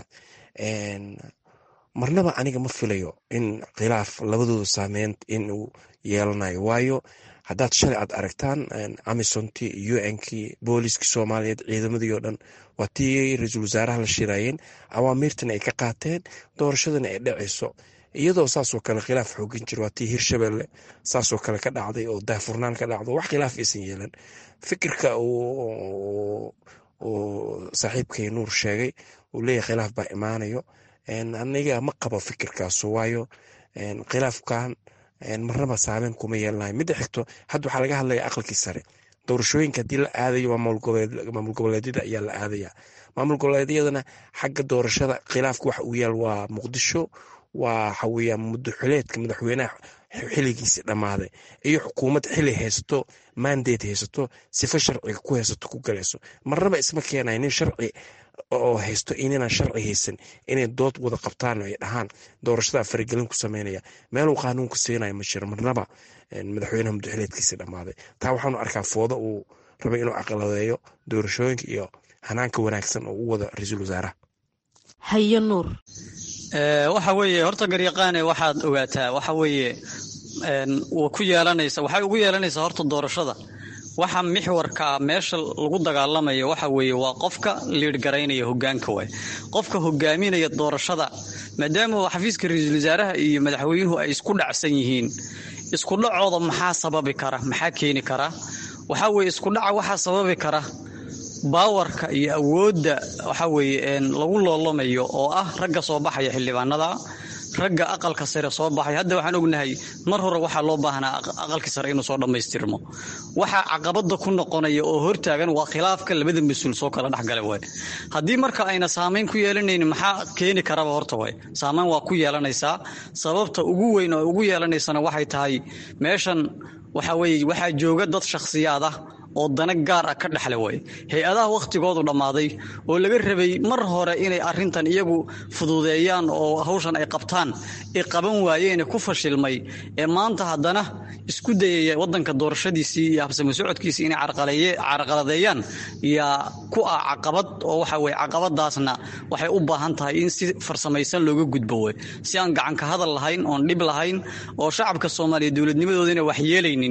marnaba aniga ma filayo in khilaaf labadooda saameyn inuu yeelanayo waayo haddaad shalay aad aragtaan amisontii u nkii booliskii soomaaliyeed ciidamadii oo dhan waa tii ra-iisul wasaaraha la shiraayeen awaamiirtan ay ka qaateen doorashadana ay dhacayso iyadoo saasoo kale khilaaf xoogan jir waa tii hirshabelle saasoo kale ka dhacday oo daahfurnaan ka dhacdo wax khilaaf aysan yeelan fikirka uu saaxiibkay nuur sheegay uu leeyahay khilaaf baa imaanayo aniga ma qabo fikirkaas waayo khilaafkan marnaba saameyn kuma yeelanayo midda xigto hadda waxaa laga hadlaya aqalkii sare doorashooyinka haddii la aadayo maamul goboleedyada ayaa la aadaya maamul goboleedyadana xagga doorashada khilaafka waxa uu yaal waa muqdisho waa waxaweyaan mudaxuleedka madaxweynaha xiligiisi dhammaaday iyo xukuumad xili haysato mandate haysato sifa sharciga ku haysato ku galayso marnaba isma keenay nin sharci oo haysto inaan sharci haysan inay dood wada qabtaan ay dhahaan doorashada faragelin ku sameynaya meeluu qaanuunka siinaya ma jiro marnaba madaxweynaha mudaxileedkiisi dhammaaday taa waxaanu arkaa foodo uu rabay inuu aqaladeeyo doorashooyinka iyo hanaanka wanaagsan oo u wada ra-iisul wasaaraha haye nuur waxa weeye horta garyaqaane waxaad ogaataa waxa weeye ku yeelanaysa waxay ugu yeelanaysaa horta doorashada waxa mixwarka meesha lagu dagaalamayo waxa weeye waa qofka liidhgaraynaya hogaanka waay qofka hogaaminaya doorashada maadaama xafiiska ra-iisul wasaaraha iyo madaxweynuhu ay isku dhacsan yihiin isku dhacooda maxaa sababi kara maxaa keeni kara waxaa weeye isku dhaca waxaa sababi kara baawarka iyo awoodda waxa weeye lagu loolamayo oo ah ragga soo baxaya xildhibaanada ragga aqalka sare soo baxay hadda waxaan ognahay mar hore waxaa loo baahnaa aqalkii sare inuu soo dhammaystirmo waxa caqabada ku noqonaya oo hortaagan waa khilaafka labada mas-uul soo kala dhexgala waay haddii marka ayna saamayn ku yeelanayn maxaa keeni karaba horta waay saamayn waa ku yeelanaysaa sababta ugu weyn oo ugu yeelanaysana waxay tahay meeshan waxa weye waxaa jooga dad shakhsiyaad ah oo dana gaar ah ka dhexle way hay-adaha wakhtigoodu dhammaaday oo laga rabay mar hore inay arintan iyagu fududeeyaan oo hawshan ay qabtaan ay qaban waayeene ku fashilmay ee maanta haddana isku dayaya wadanka doorashadiisii iyo habsami socodkiisii inay carqaladeeyaan yaa ku ah caqabad oo waxa weye caqabadaasna waxay u baahan tahay in si farsamaysan looga gudbo wey si aan gacanka hadal lahayn oon dhib lahayn oo shacabka soomaaliya dowladnimadoodina wax yeelaynin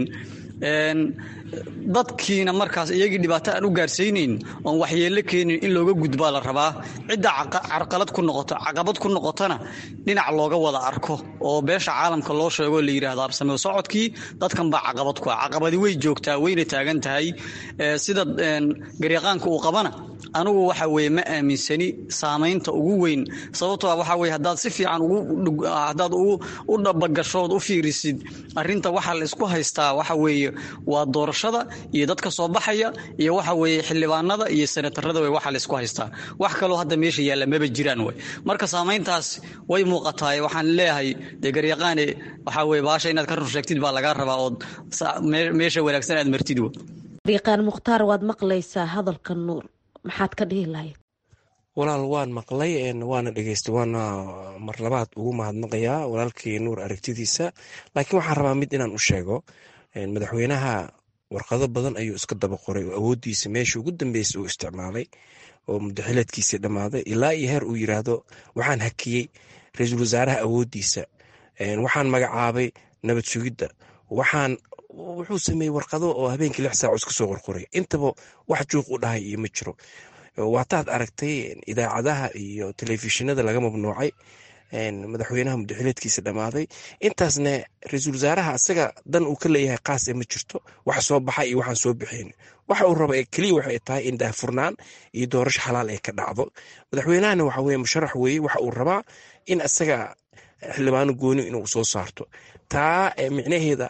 dadkiina markaas iyagii dhibaato aan u gaarsiinayn oon waxyeello keenin in looga gudbaa la rabaa cidda carqalad ku noqoto caqabad ku noqotona dhinac looga wada arko oo beesha caalamka loo sheego la yidhahdo absameo socodkii dadkan baa caqabad ku ah caqabadi way joogtaa wayna taagan tahay sida garyaqaanka uu qabana anugu waxa weye ma aaminsani saamaynta ugu weyn sababtoo ah waxa weye haddaad si fiican haddaad u dhabagashood u fiirisid arrinta waxa la isku haystaa waxa weeye waa doorashada iyo dadka soo baxaya iyo waxa weeye xildhibaanada iyo senatarada wey waxa la isku haystaa wax kaloo hadda meesha yaalla maba jiraan wey marka saamayntaas way muuqataa waxaan leeyahay dee garyaqaane waxa weye baasha inaad ka run sheegtid baa lagaa rabaa ood meesha wanaagsan aad martid wey garyaqaan mukhtaar waad maqlaysaa hadalka nuur maxaad ka dhihi lahayd walaal waan maqlay waana dhegeystay waana mar labaad ugu mahadnaqayaa walaalkii nuur aragtidiisa laakiin waxaan rabaa mid inaan u sheego madaxweynaha warqado badan ayuu iska daba qoray oo awooddiisa meeshii ugu dambeysay uu isticmaalay oo mudaxileedkiisii dhammaaday ilaa iyo heer uu yiraahdo waxaan hakiyey ra-iisul wasaaraha awooddiisa waxaan magacaabay nabad sugidda waxaan wuxuu sameeyey warqado oo habeenkii lix saac iska soo qorqoray intaba wax juuq u dhahay iyo ma jiro waataad aragtay idaacadaha iyo telefishinada laga mamnuucay madaxweynaha mudaxileedkiisa dhammaaday intaasna ra-iisul wasaaraha asaga dan uu ka leeyahay qaas ee ma jirto wax soo baxay iyo waxaan soo bixin waxa uu raba keliya waxay tahay in daahfurnaan iyo doorasho xalaal ay ka dhacdo madaxweynahana waxa weye musharax weeye waxa uu rabaa in asaga xildhibaano gooni inuu soo saarto taa micnaheeda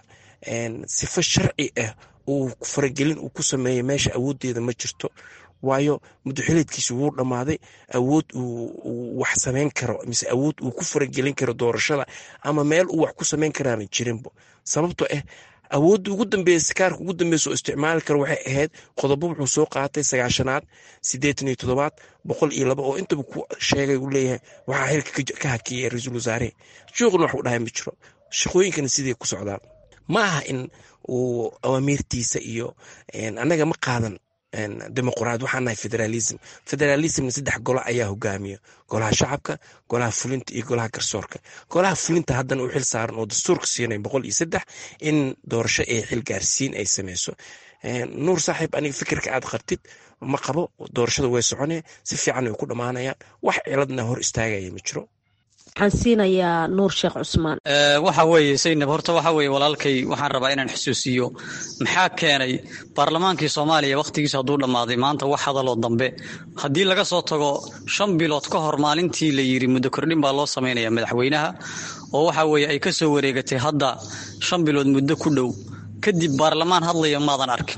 sifo sharci ah uu faragelin uu ku sameeyey meesha awooddeeda ma jirto waayo mudaxileedkiisa wuu dhammaaday awood uu wax samayn karo mise awood uu ku faragelin karo doorashada ama meel uu wax ku samayn karaana jirinbo sababtoo ah awoodda ugu dambeeya sikaarka ugu dambeysa oo isticmaali karo waxay ahayd qodobo wuxuu soo qaatay sagaashanaad siddeetan iyo toddobaad boqol iyo laba oo intaba ku sheegay uu leeyahay waxaa xilka ka hakiyay ra-iisul wasaare juuqna wax u dhahay ma jiro shaqooyinkana sidii ku socdaan ma aha in uu awaamiirtiisa iyo annaga ma qaadan dimuqraad waxaan nahay federalism federalismna saddex golo ayaa hogaamiya golaha shacabka golaha fulinta iyo golaha garsoorka golaha fulinta haddana u xil saaran oo dastuurka siinay boqol iyo saddex in doorasho ee xil gaarsiin ay sameyso nuur saaxiib aniga fikirka aad qartid ma qabo doorashada way soconee si fiican way ku dhammaanayaan wax ciladna hor istaagaya ma jiro waxaan siinayaa nuur sheekh cusmaan waxa weeye saynab horta waxa weeye walaalkay waxaan rabaa inaan xusuusiyo maxaa keenay baarlamaankii soomaaliya wakhtigiisa hadduu dhammaaday maanta wax hadaloo dambe haddii laga soo tago shan bilood ka hor maalintii la yidhi muddo kordhin baa loo samaynaya madaxweynaha oo waxa weeye ay ka soo wareegatay hadda shan bilood muddo ku dhow kadib baarlamaan hadlaya maadan arkin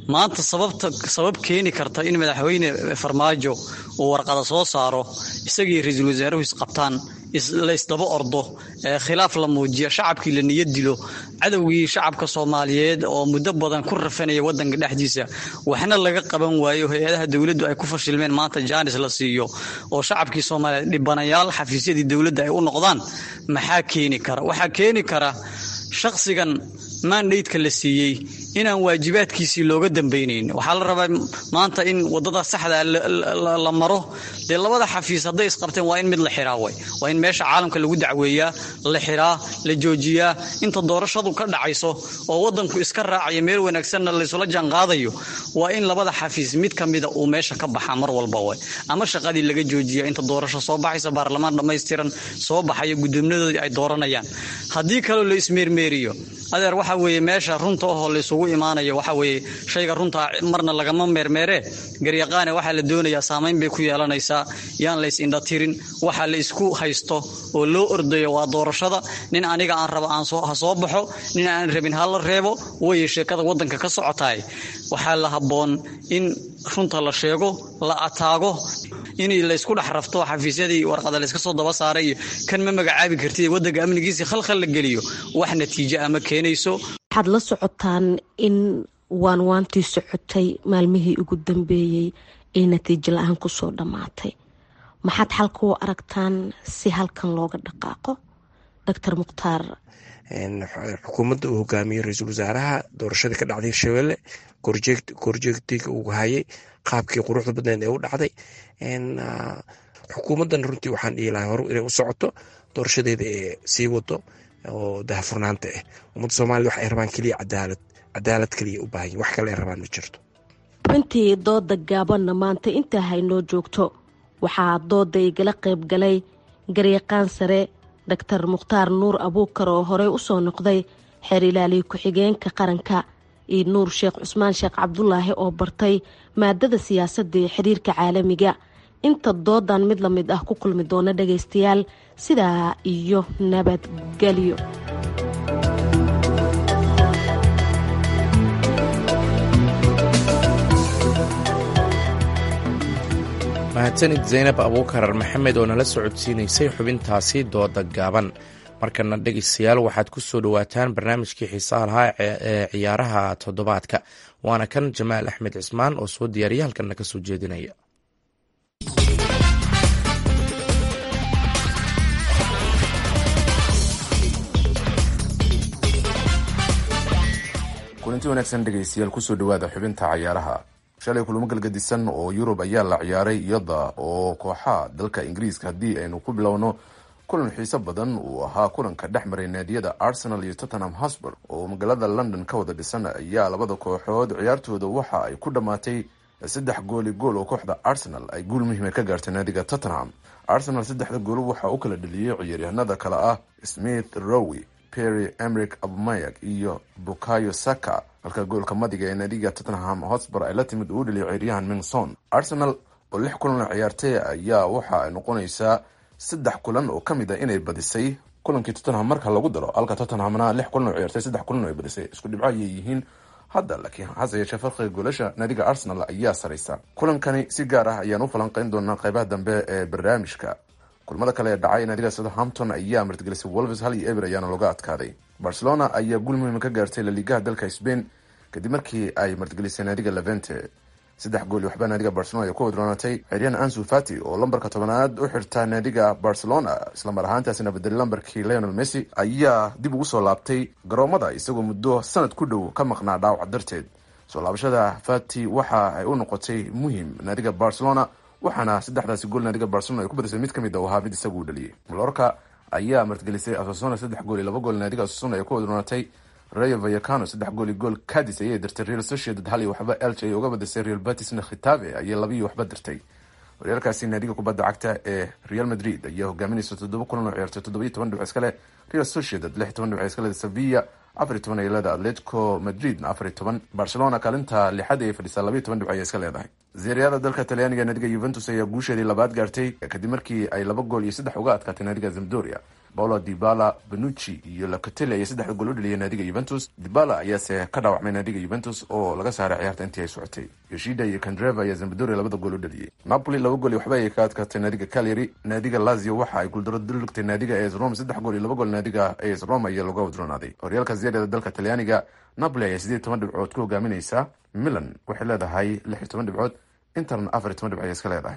maanta sababta sabab keeni karta in madaxweyne farmaajo uu warqada soo saaro isagii ra-iisul wasaaruhu isqabtaan la isdaba ordo khilaaf la muujiya shacabkii la niyad dilo cadowgii shacabka soomaaliyeed oo muddo badan ku rafanaya wadanka dhexdiisa waxna laga qaban waayo hay-adaha dowladdu ay ku fashilmeen maanta jaanis la siiyo oo shacabkii soomaaliyeed dhibanayaal xafiisyadii dowladda ay u noqdaan maxaa keeni kara waxaa keeni kara shakhsigan mandaydka la siiyey inaan waajibaadkiisii looga dambaynayn waxaa la rabaa maanta in wadada saxda la maro dee labada xafiis hadday isqabteen waa in mid la xiraa way waa in meesha caalamka lagu dacweeyaa la xiraa la joojiyaa inta doorashadu ka dhacayso oo wadanku iska raacaya meel wanaagsanna laysula jaanqaadayo waa in labada xafiis mid ka mida uu meesha ka baxaa mar walba way ama shaqadii laga joojiya inta doorasho soo baxaysa baarlamaan dhammaystiran soo baxaya gudoominadoodii ay dooranayaan haddii kaloo la ismeermeeriyo adeer waxa weeye meesha runta ahoo laysugu imaanayo waxa weeye shayga runta marna lagama meermeeree garyaqaane waxaa la doonayaa saamayn bay ku yeelanaysaa yaan lays indhatirin waxa la isku haysto oo loo ordayo waa doorashada nin aniga aan rabo aan ha soo baxo nin aan rabin ha la reebo weye sheekada wadanka ka socotaay waxaa la habboon in runta la sheego la ataago in laysku dhex rafto xafiisyadii warqada layska soo daba saaray iyo kan ma magacaabi kartid wadanka amnigiisii khalkhal la geliyo wax natiijo ama keenayso waxaad la socotaan in waanwaantii socotay maalmihii ugu dambeeyey ee natiijo la-aan kusoo dhammaatay maxaad xalka u aragtaan si halkan looga dhaqaaqo doctor mukhtaar xukuumadda uu hogaamiyey ra-iisul wasaaraha doorashadii ka dhacday hirshabelle korjeegtiga uu hayay qaabkii quruxda badneed ee u dhacday xukuumaddan runtii waxaan dhihi lahay hore inay u socoto doorashadeeda ee sii wado oo dahafurnaanta ah ummadda soomaliya wax ay rabaan keliya cadaalad cadaalad keliya u baahan wax kale ay rabaan ma jirto runtii dooda gaabanna maanta intaa haynoo joogto waxaa dooda igala qayb galay garyaqaan sare doctor mukhtaar nuur abuukar oo horey usoo noqday xeer ilaaliya ku-xigeenka qaranka iyo nuur sheekh cusmaan sheekh cabdulaahi oo bartay maadada siyaasadda ee xiriirka caalamiga inta doodan mid la mid ah ku kulmi doona dhagaystayaal sidaa iyo nabadgelyo mahadsanid zaynab abuukar maxamed oo nala socodsiinaysay xubintaasi dooda gaaban markana dhegeystayaal waxaad ku soo dhowaataan barnaamijkii xiisaha lahaa ee ciyaaraha toddobaadka waana kan jamaal axmed cismaan oo soo diyaariya halkanna ka soo jeedinaya kulanti wanaagsan dhegaystayaal kusoo dhawaada xubinta cayaaraha shalay kulamo galgadisan oo yurub ayaa la ciyaaray iyada oo kooxaha dalka ingiriiska haddii aynu ku bilowno kulan xiiso badan uu ahaa kulanka dhex maray naadiyada arsenal iyo tottenham hosburg oo magaalada london ka wada dhisan ayaa labada kooxood ciyaartooda waxa ay ku dhammaatay saddex gooli gool oo kooxda arsenal ay guul muhiima ka gaartay naadiga tottenham arsenal saddexda gool waxaa u kala dheliyey ciyaaryahanada kale ah smith rowi perry emric abmayag iyo bukayo saka halka goolka madiga ee naadiga tottenham hotspur ay la timid uu dheliyay ciyaaryahan mingson arsenal oo lix kulan ciyaartay ayaa waxa ay noqonaysaa saddex kulan oo kamid a inay badisay kulankii tottenham marka lagu daro halka tottenhamna lix kulan oo ciyaartay saddex kulan oo ay badisay isku dhibco ayay yihiin hadda laakiin hase yeeshee farqiga goolasha naadiga arsenal ayaa saraysa kulankani si gaar ah ayaan u falanqeyn doonaa qeybaha dambe ee barnaamijka kulmada kale ee dhacay naadiga southampton ayaa martigelisay wolves hal iyo eber ayaana looga adkaaday barcelona ayaa guul muhiima ka gaartay laligaha dalka spain kadib markii ay martigelisay naadiga levente saddex gooli waxbaa naadiga barcelona ay ku wadroonatay ciryaan ansu fati oo lambarka tobanaad u xirta naadiga barcelona islamar ahaantaasina bedelay lambarkii leonel messi ayaa dib ugu soo laabtay garoomada isagoo muddo sanad ku dhow ka maqnaa dhaawac darteed soo laabashada fati waxa ay u noqotay muhim naadiga barcelona waxaana saddexdaasi gool naadiga barcelona ay ku badisay mid kamid a u ahaa mid isagu u dhaliyay malorka ayaa martigelisay asasona saddex gool iyo laba gool naadiga asasona ay ku wadroonatay rayo vayacano saddex gool iyo gool cadis ayay dirtay real sociedad hal iyo waxba elch ay uga badisay real batisna khitabe ayay laba iyo waxba dirtay horyaalkaasi naadiga kubadda cagta ee real madrid ayaa hogaaminaysa toddoba kulan oo ciyaartay toddoba iyo toban dhibc iskale real sociedad lix toban dhibc iskale sevilla afar iyo toban ay leedahay atletico madridna afar iyo toban barcelona kaalinta lixad ayay fadhisaa laba iyo toban dhibc ayay iska leedahay zeeriyada dalka talyaaniga naadiga yuventus ayaa guusheedii labaad gaartay kadib markii ay laba gool iyo saddex uga adkaatay naadiga zamdoria paulo dibala benucci iyo lacateli ayaa saddexda gool u dhaliyay naadiga yuventus dibala ayaase ka dhaawacmay naadiga yuventus oo laga saaray ciyaarta intii ay socotay yoshida iyo kandreva ayaa zambadoria labada gool u dhaliyey napoli laba gool iyo waxba ayay ka adkaatay naadiga calyary naadiga lazio waxa ay guuldaro dulugtay naadiga as rome saddex gool iyo laba gool naadiga as rome ayaa laga wadronaaday horyaalka ziyadada dalka talyaaniga napoli ayaa sideed toban dhibcood ku hogaaminaysa milan waxay leedahay lix iyo toban dhibcood interna afar iyo toban dhibcood ayay iska leedahay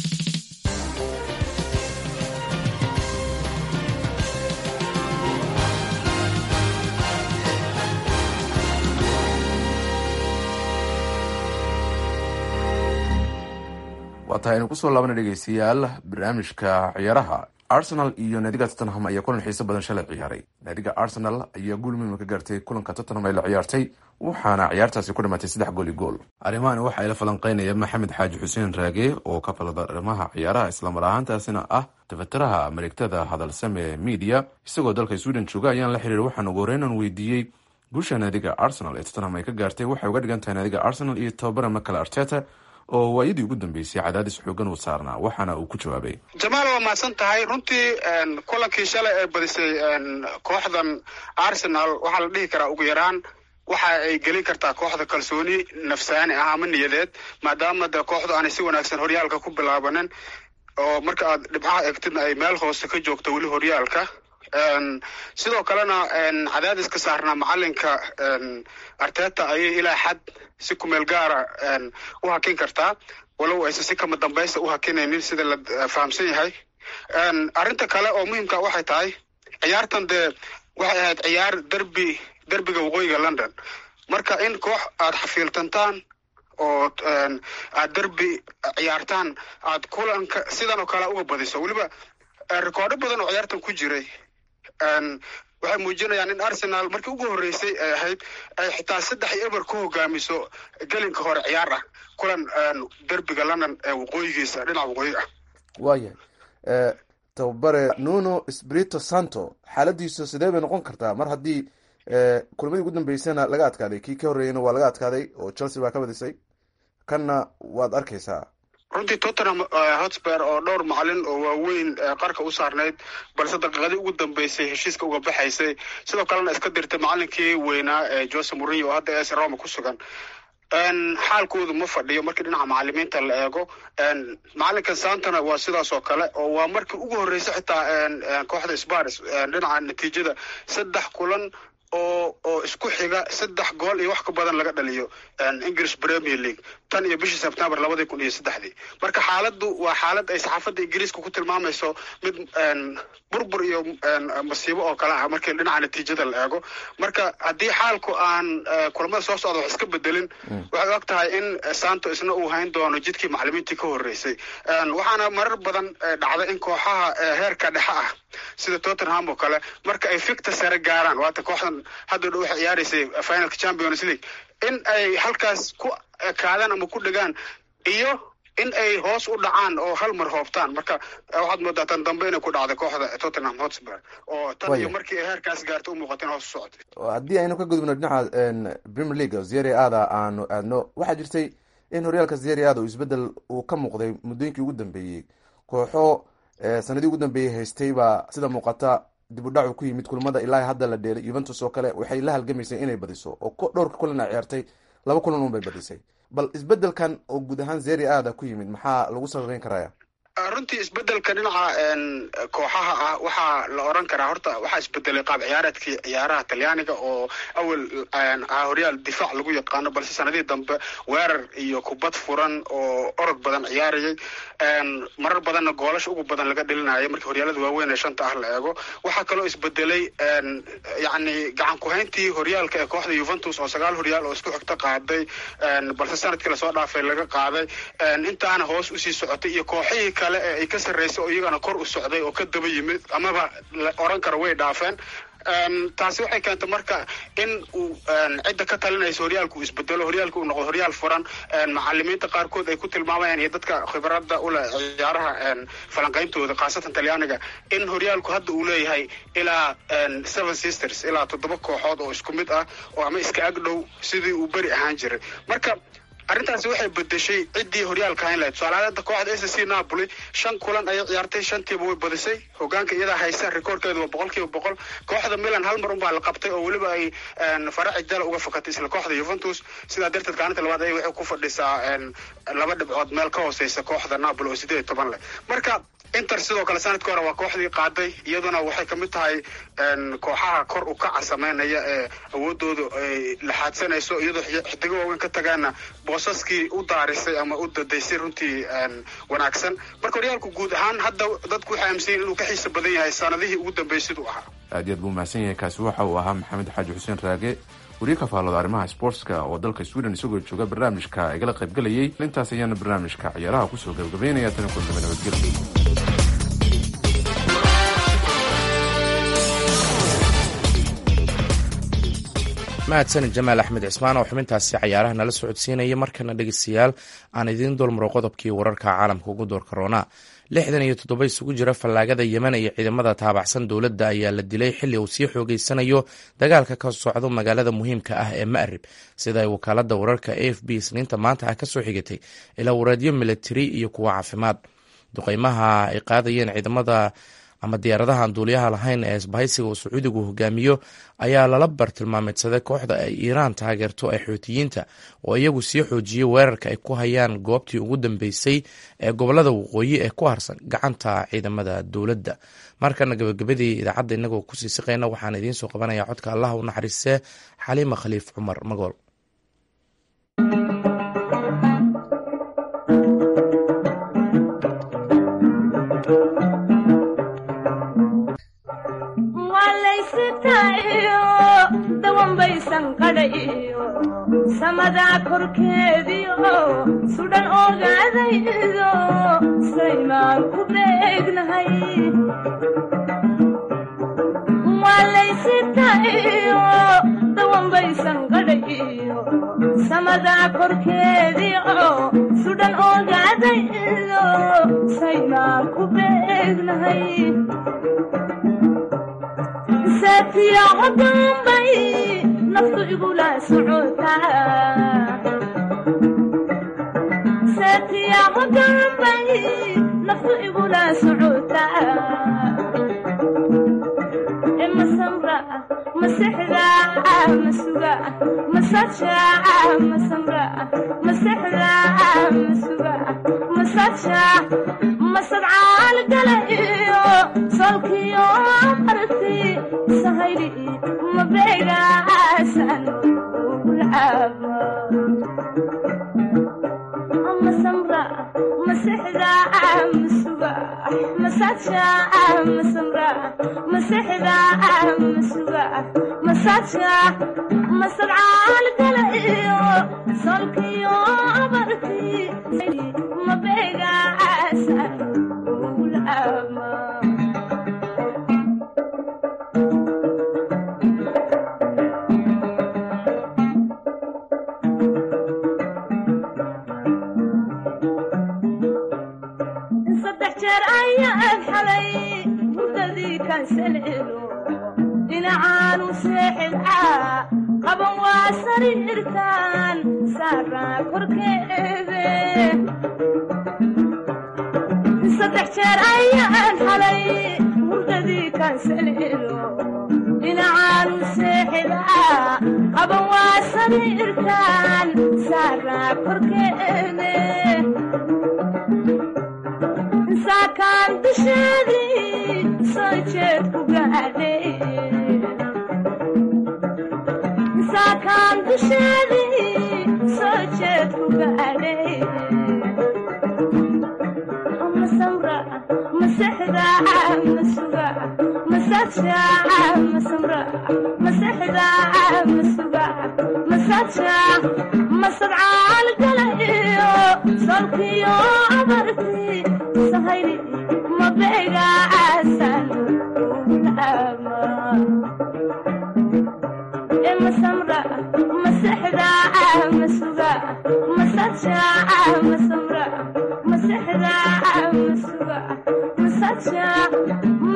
waa tahay aynu kusoo laabana dhegeystayaal barnaamijka ciyaaraha arsenal iyo naadiga tottenham ayaa kulan xiiso badan shalay ciyaaray naadiga arsenal ayaa guul muhiima ka gaartay kulanka tottenham ay la ciyaartay waxaana ciyaartaasi ku dhimatay saddex gool i gool arrimahan waxa ay la falanqeynaya maxamed xaaji xuseen raage oo ka falada arrimaha ciyaaraha islamar ahaantaasina ah tafatiraha mareegtada hadalsame media isagoo dalka sweden jooga ayaan la xiriir waxaan ugu horeynan weydiiyey guusha naadiga arsenal ee tottenham ay ka gaartay waxay uga dhigan tahay naadiga arsenal iyo tababara makale arteta oo waayadii ugu dambeysay cadaadis xoogan uu saarnaa waxaana uu ku jawaabay jamaal waa mahadsan tahay runtii kulankii shalay ee badisay kooxdan arsenal waxaa la dhihi karaa ugu yaraan waxa ay gelin kartaa kooxda kalsooni nafsaani ah ama niyadeed maadaama de kooxdu aanay si wanaagsan horyaalka ku bilaabanin oo marka aad dhibcaha eegtidna ay meel hoose ka joogto weli horyaalka sidoo kalena cadaadiska saarnaa macalinka arteta ayay ilaa xad si kumeel gaara u hakin kartaa walow aysan si kama dambaysta u hakinaynin sida la fahamsan yahay arrinta kale oo muhiimka waxay tahay ciyaartan dee waxay ahayd ciyaar derbi derbiga waqooyiga london marka in koox aad xafiiltantaan oo aad derbi ciyaartaan aad kulanka sidan oo kale uga badiso weliba rekoordo badan oo ciyaartan ku jiray waxay muujinayaan in arsenal markii ugu horreysay ay ahayd ay xitaa saddex iyo eber ku hogaamiso gelinka hore ciyaar ah kulan derbiga london ee waqooyigiisa dhinaca waqooyi ah waayahay tababare nuno sprito santo xaaladiisu sidee bay noqon kartaa mar haddii kulmadii ugu dambeysana laga adkaaday kii ka horreeyana waa laga adkaaday oo chelsea baa ka badisay kanna waad arkaysaa runtii tottenham hotspur oo dhowr macalin oo waaweyn qarka u saarnayd balse daqiiqadii ugu dambeysay heshiiska uga baxaysay sidoo kalena iska dirtay macalinkii weynaa ee jose mourinho oo hadda es roma ku sugan xaalkoodu ma fadhiyo markii dhinaca macalimiinta la eego macalinkan santana waa sidaas oo kale oo waa markii ugu horreysay xitaa kooxda spars dhinaca natiijada saddex kulan oo oo isku xiga saddex gool iyo wax ka badan laga dhaliyo english premier league tan iyo bishii september labadii kun iyo saddexdii marka xaaladdu waa xaalad ay saxaafadda ingiriiska ku tilmaamayso mid burbur iyo masiibo oo kale ah markii dhinaca natiijada la eego marka haddii xaalku aan kulamada soo socda wax iska bedelin waxay og tahay in santo isna uu hayn doono jidkii macalimiintii ka horreysay waxaana marar badan dhacday in kooxaha heerka dhexe ah sida tottenham oo kale marka ay ficta sare gaaraan waata kooxdan hadda dhow waxay ciyaaraysay finalka champions league in ay halkaas ku ekaadaan ama ku dhegaan iyo in ay hoos u dhacaan oo hal mar hoobtaan marka waxaad moodaa tan dambe inay ku dhacday kooxda tottenham hotspur oo tan iyo markii ay heerkaas gaartay u muuqata in hoos u socotay haddii aynu ka gudubno dhinaca premier league zeri aada aanu aadno waxaa jirtay in horyaalka zeri aada uu isbedel uu ka muuqday muddooyinkii ugu dambeeyey kooxo sanadii ugu dambeeyey haystay baa sida muuqata dib u dhacu ku yimid kulamada ilaa hadda la dheelay yuventus oo kale waxay la halgamaysay inay badiso oo dhowrka kulan a ciyaartay laba kulan un bay badisay bal isbedelkan oo guud ahaan zeri aada ku yimid maxaa lagu sababeyn karaya runtii isbedelka dhinaca kooxaha ah waxaa la oran karaa horta waxaa isbedelay qaab ciyaareedkii ciyaaraha talyaaniga oo awel ah horyaal difaac lagu yaqaano balse sanadihii dambe weerar iyo kubad furan oo orod badan ciyaarayay marar badanna goolasha ugu badan laga dhelinaya markii horyaalada waaweyn ee shanta ah la eego waxaa kaloo isbedelay yacni gacan ku-hayntii horyaalka ee kooxda yuventus oo sagaal horyaal oo isku xigta qaaday balse sanadkii lasoo dhaafay laga qaaday intaana hoos usii socotay iyo kooxihii kale ee ay ka sarreysay oo iyagana kor u socday oo ka daba yimid amaba la oran karo way dhaafeen taasi waxay keentay marka in uu cidda ka talinaysa horyaalka uu isbedelo horyaalka uu noqdo horyaal furan macalimiinta qaarkood ay ku tilmaamayaan iyo dadka khibradda ule ciyaaraha falanqayntooda khaasatan talyaaniga in horyaalku hadda uu leeyahay ilaa seven sisters ilaa toddoba kooxood oo isku mid ah oo ama iska ag dhow sidii uu beri ahaan jiray marka arrintaasi waxay bedeshay ciddii horyaalka hayn lahayd tusaalaada kooxda s c napoli shan kulan ayay ciyaartay shantiiba way badisay hogaanka iyadaa haysa rikoorkeedu waa boqol kiiba boqol kooxda milan hal mar unbaa la qabtay oo weliba ay faraci dala uga fakatay isla kooxda yuventus sidaa darteed kaalinta labaad ay waxay ku fadhisaa laba dhibcood meel ka hooseysa kooxda napoli oo sideed iyo toban leh marka inter sidoo kale sanadkii hore waa kooxdii qaaday iyaduna waxay kamid tahay kooxaha kor u kaca sameynaya ee awoodooda ay laxaadsanayso iyadoo xidigo waaweyn ka tagaana boosaskii u daarisay ama u dadaysay runtii wanaagsan marka horyaalku guud ahaan hadda dadku waxay aaminsanyiin inuu ka xiisa badan yahay sanadihii ugu dambeeyay siduu ahaa aad iyo aad buu mahadsan yahay kaasi waxa uu ahaa maxamed xaaji xuseen raage wariye ka faallooda arrimaha sportska oo dalka sweden isagoo jooga barnaamijka igala qaybgelayay intaas ayaana barnaamijka ciyaaraha kusoo gabagabeynaya tani kuldaba nabadgelyo mahadsanid jamaal axmed cismaan oo xubintaasi cayaaraha nala socodsiinaya markana dhegeystayaal aan idiin dulmaro qodobkii wararka caalamka ugu door karoona lixdan iyo toddoba isugu jira fallaagada yemen iyo ciidamada taabacsan dowladda ayaa la dilay xilli uu sii xoogeysanayo dagaalka ka socdo magaalada muhiimka ah ee ma'rib sida ay wakaalada wararka a f b isniinta maanta ah kasoo xigatay ilaa wareedyo militari iyo kuwa caafimaad duqeymaha ay qaadayeen ciidamada ama diyaaradahan duuliyaha lahayn ee isbahaysiga uu sacuudigu hogaamiyo ayaa lala bartilmaameedsaday kooxda ay iiraan taageerto ee xootiyiinta oo iyagu sii xoojiyey weerarka ay ku hayaan goobtii ugu dambeysay ee gobolada waqooyi ee ku harsan gacanta ciidamada dowladda markana gabagabadii idaacadda inagoo kusii siqayna waxaan idiin soo qabanayaa codka allah u naxariistee xaliima khaliif cumar magool samadaa korkeediio sudhan ogaadaydo saymaan ku beegnahay waalaysitayo dawanbaysan qadhayiyo samadaa korkeediio sudhan ogaadaydo saymaan ku beegnahay saatiyaco dambay naftu igula socotasaatiyaco dambay naftu igula socotaa masamra masexda masuga masaja masamra masexda masuga masaja masadcaal gala iyo solkiyo marti sahayli mabeegaasan ugulcaaba masamra masexda masuga masaja masamra masexda masuga masaja masadcaal gala iyo solkiyo marti mabeegaasan ugulcaaba dhinacaanu seexidcaa qaban waa sariirtaan saaraa korkeede saddex jeer ayaan xalay hurdadii kaansalelo dhinacaanu seexidcaa qaban waa sariirtaan saaraa korkeede saakaan dusheedii soo jeed ku gaadhay saakaan dusheedii soo jeed ku gaadhay masamra masexda masuga masaja masamra masexda masuga masaja masadcaal gala iyo solkiyo abarti sahayli mabeegaasan ugulcaama masamra masexda masuga masaja masamra masexda masuga masaja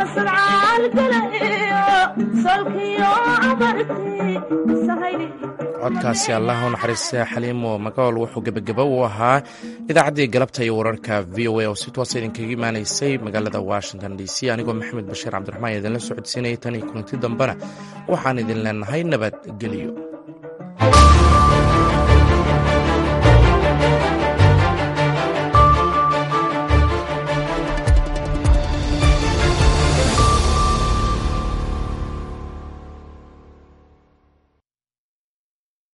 masadcaal gala iyo solkiyo abarti sahayli codkaasi allah u naxariista xaliimo magaol wuxuu gebageba u ahaa idaacaddii galabta iyo wararka v o a oo si toosa idinkaga imaanaysay magaalada washington d c anigoo maxamed bashiir cabdiraxmaan idinla socodsiinayay tan iyo kulanti dambena waxaan idin leenahay nabadgelyo